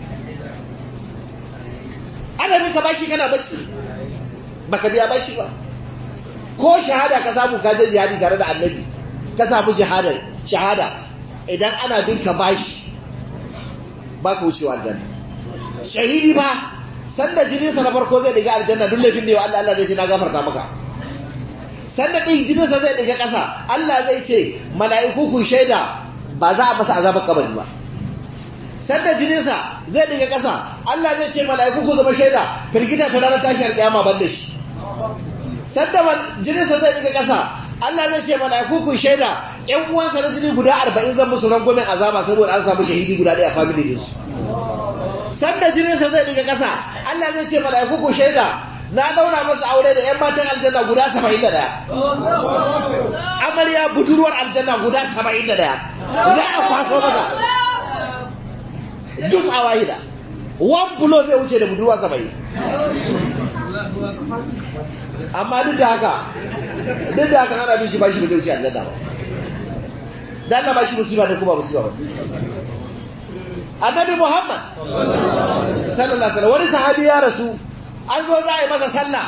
ana bin ka bashi kana bacci baka biya bashi ba ko shahada ka samu ka je jihadi tare da annabi ka samu jihada shahada idan ana bin ka bashi baka wucewa aljanna shahidi ba sanda jininsa na farko zai diga aljanna duk laifin da yau Allah Allah zai ce na gafarta maka sanda ɗin jininsa zai diga ƙasa Allah zai ce mala'iku ku shaida ba za a masa azabar kabari ba sanda jininsa zai diga ƙasa Allah zai ce mala'iku ku zama shaida firgita ta ranar tashiyar kiyama ban da shi sanda jininsa zai diga ƙasa Allah zai ce mala'iku ku shaida ƴan uwansa na jini guda arba'in zan musu rangwamen azaba saboda an samu shahidi guda ɗaya a family din su sanda jininsa zai diga ƙasa Allah zai ce mala'iku ku shaida na daura masa aure da ƴan matan aljanna guda saba'in da ɗaya amarya budurwar aljanna guda saba'in da ɗaya za a kwaso masa duk a wahida one blow zai wuce da budurwa saba'in amma duk da haka duk da haka ana bin shi ba shi ba zai wuce aljanna ba dan na ba shi musiba da kuma musiba ba annabi Muhammad sallallahu alaihi wasallam wani sahabi ya rasu an zo za a yi masa sallah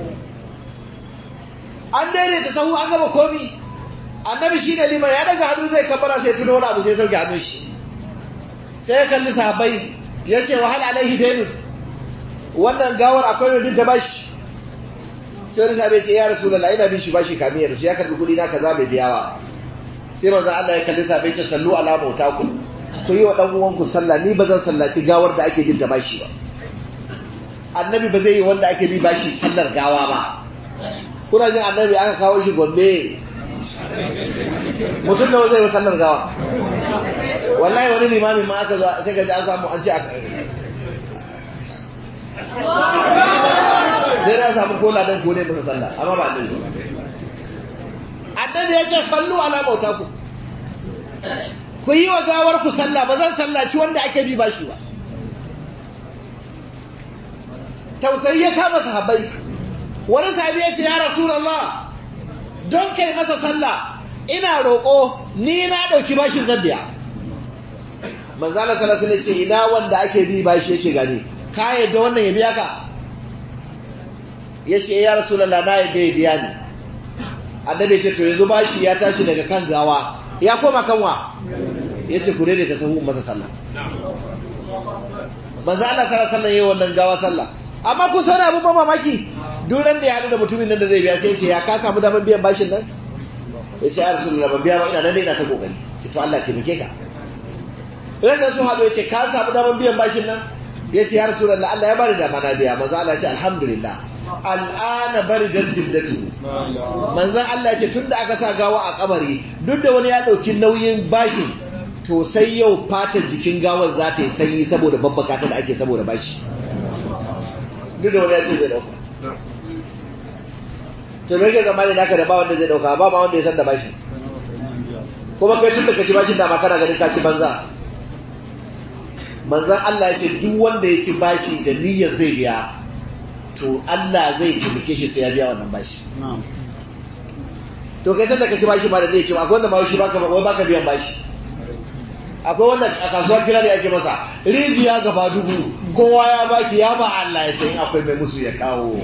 an daidaita sahu an gaba komi annabi shine liman ya daga hannu zai kabbara sai tuno wani abu sai sauke hannun shi sai ya kalli sahabbai ya ce wahal alaihi dainun wannan gawar akwai mai binta bashi sai wani sahabi ce ya rasulullah ina bin shi bashi kamiyar shi ya karbi kuɗi na kaza bai biya ba sai manzo Allah ya kalli sahabbai ce sallu ala mautakum ku yi wa ɗan uwanku sallah ni ba zan sallaci gawar da ake bin ta bashi ba annabi ba zai yi wanda ake bi bashi sallar gawa ba kuna jin annabi aka kawo shi gombe mutum da zai yi sallar gawa wallahi wani limamin ma aka zo sai ga ji an samu an ce aka sai da samu kola don kone masa sallah amma ba annabi annabi ya ce sallu ala mautaku ku yi wa gawar ku sallah ba zan sallaci wanda ake bi bashi ba tausayi ya kama sahabbai wani sahabi ya ce ya rasulullah don kai masa sallah ina roƙo ni na ɗauki bashin zan biya manzala sallallahu alaihi ce ina wanda ake bi bashi yace gani ka yadda wannan ya biya ka yace ya rasulullah na yadda ya biya ni annabi ya ce to yanzu bashi ya tashi daga kan gawa ya koma kanwa ya ce ku daidaita sahu masa sallah manzo Allah sallallahu alaihi wasallam wannan gawa sallah amma kun san abin ba mamaki duran da ya hadu da mutumin nan da zai biya sai ya ce ya ka samu daman biyan bashin nan ya ce ya rasulullah ban biya ba ina nan ina ta kokari ce to Allah taimake ka ran da sun hadu ya ce ka samu daman biyan bashin nan ya ce ya rasulullah Allah ya bani da mana biya manzo Allah ya ce alhamdulillah al'ana bari dar jildatu manzan Allah ce tun da aka sa gawa a kabari duk da wani ya ɗauki nauyin bashi to sai yau fatar jikin gawar za ta yi sanyi saboda babbaka ta da ake saboda bashi duk da wani ya ce zai dauka to me ke zamani naka da ba wanda zai dauka ba ma wanda ya san da bashi kuma kai tun da kaci bashin da ma kana ganin ka ci banza manzon Allah ya ce duk wanda ya ci bashi da niyyar zai biya to Allah zai taimake shi sai ya biya wannan bashi to kai san da kaci bashi ma da zai ce akwai wanda ma shi baka wai baka biyan bashi akwai wanda a kasuwar kira da yake masa rijiya gaba dubu kowa ya baki ya ba Allah ya ce in akwai mai musu ya kawo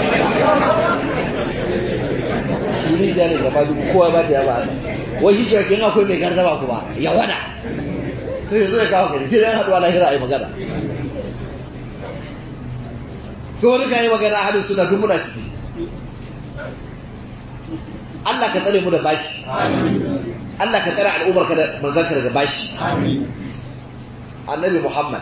rijiya ne gaba dubu kowa ya baki ya ba Allah wai shi shi in akwai mai gardama kuma ya wada sai zo ya kawo gari sai dan haduwa lahira ai magana ko wani kai magana a halin suna duk muna ciki Allah ka tsare mu da bashi Allah ka tsare al'ummar ka da manzon ka daga bashi annabi Muhammad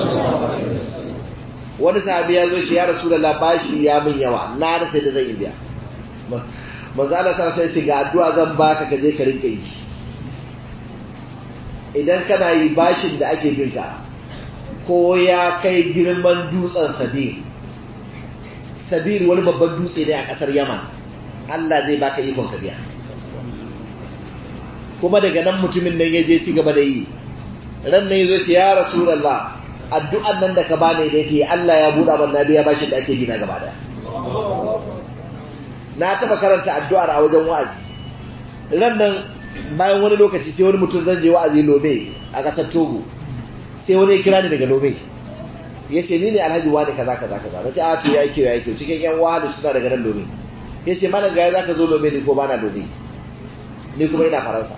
wani sahabi ya zo shi ya rasulullah bashi ya min yawa na da sai da zan yi biya manzo Allah sai sai ga addu'a zan baka ka je ka rinka yi idan kana yi bashin da ake binka ko ya kai girman dutsen sabir sabir wani babban dutse ne a kasar yaman Allah zai baka ikon ka biya kuma daga nan mutumin nan ya je ci gaba da yi ran nan yazo ce ya rasulullah addu'an nan da ka bani da yake Allah ya buɗa man biya bashin da ake bi na gaba daya na taba karanta addu'ar a wajen wa'azi ran nan bayan wani lokaci sai wani mutum zan je wa'azi lobe a ƙasar togo sai wani ya kira ni daga lobe ya ce ni ne alhaji wani kaza kaza kaza na ce a to ya yi kyau ya yi kyau cikin yan wahalu suna daga nan lobe ya ce mana gaya za ka zo lobe ni ko ba na lobe ni kuma ina faransa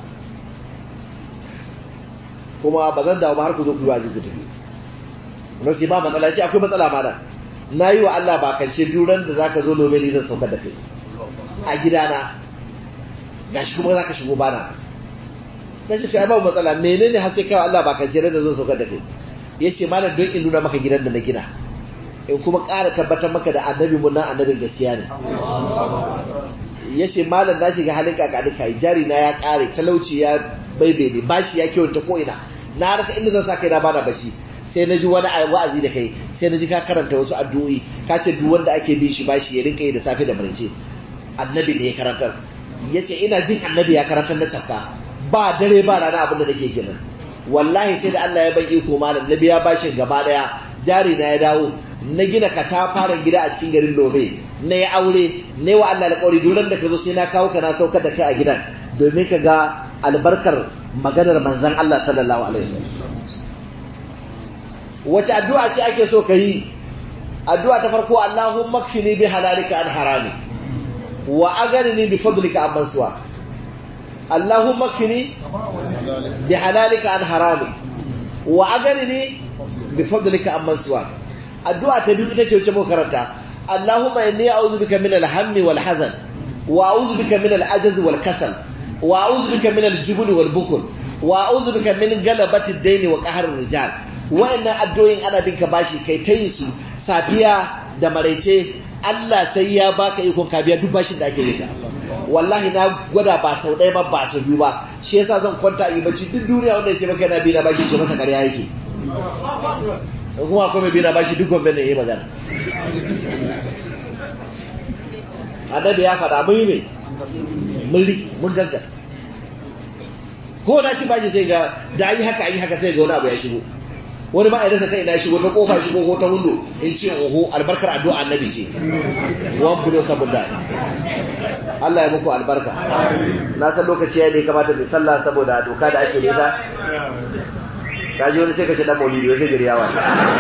kuma ba zan dawo ba har ku zo ku yi wa'azi ku tafi na ce ba matsala ce akwai matsala ma na yi wa Allah bakance duran da za ka zo lobe ni zan saukar da kai a gidana gashi kuma za ka shigo bana na ce to ai babu matsala menene har sai kai Allah ba kan jere da zo saukar da kai ya ce malam don in nuna maka gidan da na gina in kuma ƙara tabbatar maka da annabi mun nan annabin gaskiya ne ya ce malam na shiga halin kakani kai jari na ya ƙare talauci ya baibaye bashi ya kyauta ko ina na rasa inda zan sa kai na bana bashi sai na ji wani wa'azi da kai sai na ji ka karanta wasu addu'o'i ka ce duk wanda ake bin shi bashi ya rinka yi da safe da maraice annabi ne ya karantar ya ce ina jin annabi ya karantar na cafka ba dare ba rana abin da nake kenan wallahi sai da Allah ya bar iko malam na biya bashin gaba daya jari na ya dawo na gina katafaren gida a cikin garin Lobe na ya aure ne wa Allah alƙawari duran da ka zo sai na kawo ka na saukar da kai a gidan domin ka ga albarkar maganar manzon Allah sallallahu alaihi wasallam wace addu'a ce ake so ka yi addu'a ta farko Allahumma kfini bi halalika an harami wa aganini bi fadlika amman suwa Allahumma kfini bi halalika an harami wa aganini bi fadlika amman suwa addu'a ta biyu ita ce wacce muka karanta Allahumma inni a'udhu bika min al-hammi wal hazan wa a'udhu bika min al-ajaz wal kasal wa a'udhu bika min al-jubn wal bukl wa a'udhu bika min galabati ad-dayn wa qahr ar-rijal wa'annan addu'o'in ana binka bashi kai tayin su safiya da maraice Allah sai ya baka ikon ka biya duk bashin da ake yi wallahi na gwada ba sau ɗaya ba ba sau biyu ba shi yasa zan kwanta a yi bacci duk duniya wanda ya ce maka yana bi na bashi ce masa ƙarya yake kuma akwai mai bi na bashi duk gwamnati ne ya yi magana annabi ya faɗa mun yi mai mun riki mun gaskata ko na ci bashi sai ga da yi haka yi haka sai ga wani abu ya shigo wani ba a rasa ta ina shigo ta kofa shigo ko ta hundo in ce oho albarkar addu'a annabi ce wan bulo saboda Allah ya muku albarka na san lokaci ya ne kamata mai sallah saboda doka da ake nisa ka ji wani sai ka shi dan maulidi sai gari yawa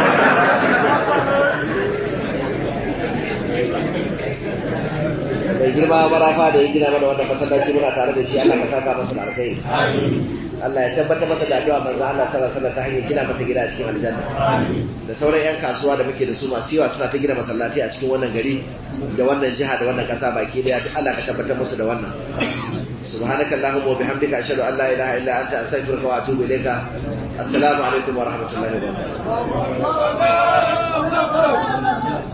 mai girma marafa da ya gina mana wannan masallaci muna tare da shi Allah ka saka masa da alkhairi Allah ya tabbatar masa da addu'a manzo Allah sallallahu alaihi wasallam ta hanyar gina masa gida a cikin aljanna da sauran yan kasuwa da muke da su masu yawa suna ta gina masallatai a cikin wannan gari da wannan jiha da wannan kasa baki daya duk Allah ka tabbatar musu da wannan subhanaka allahumma wa bihamdika ashhadu an la ilaha illa anta astaghfiruka wa atubu ilayka assalamu alaikum wa rahmatullahi wa barakatuh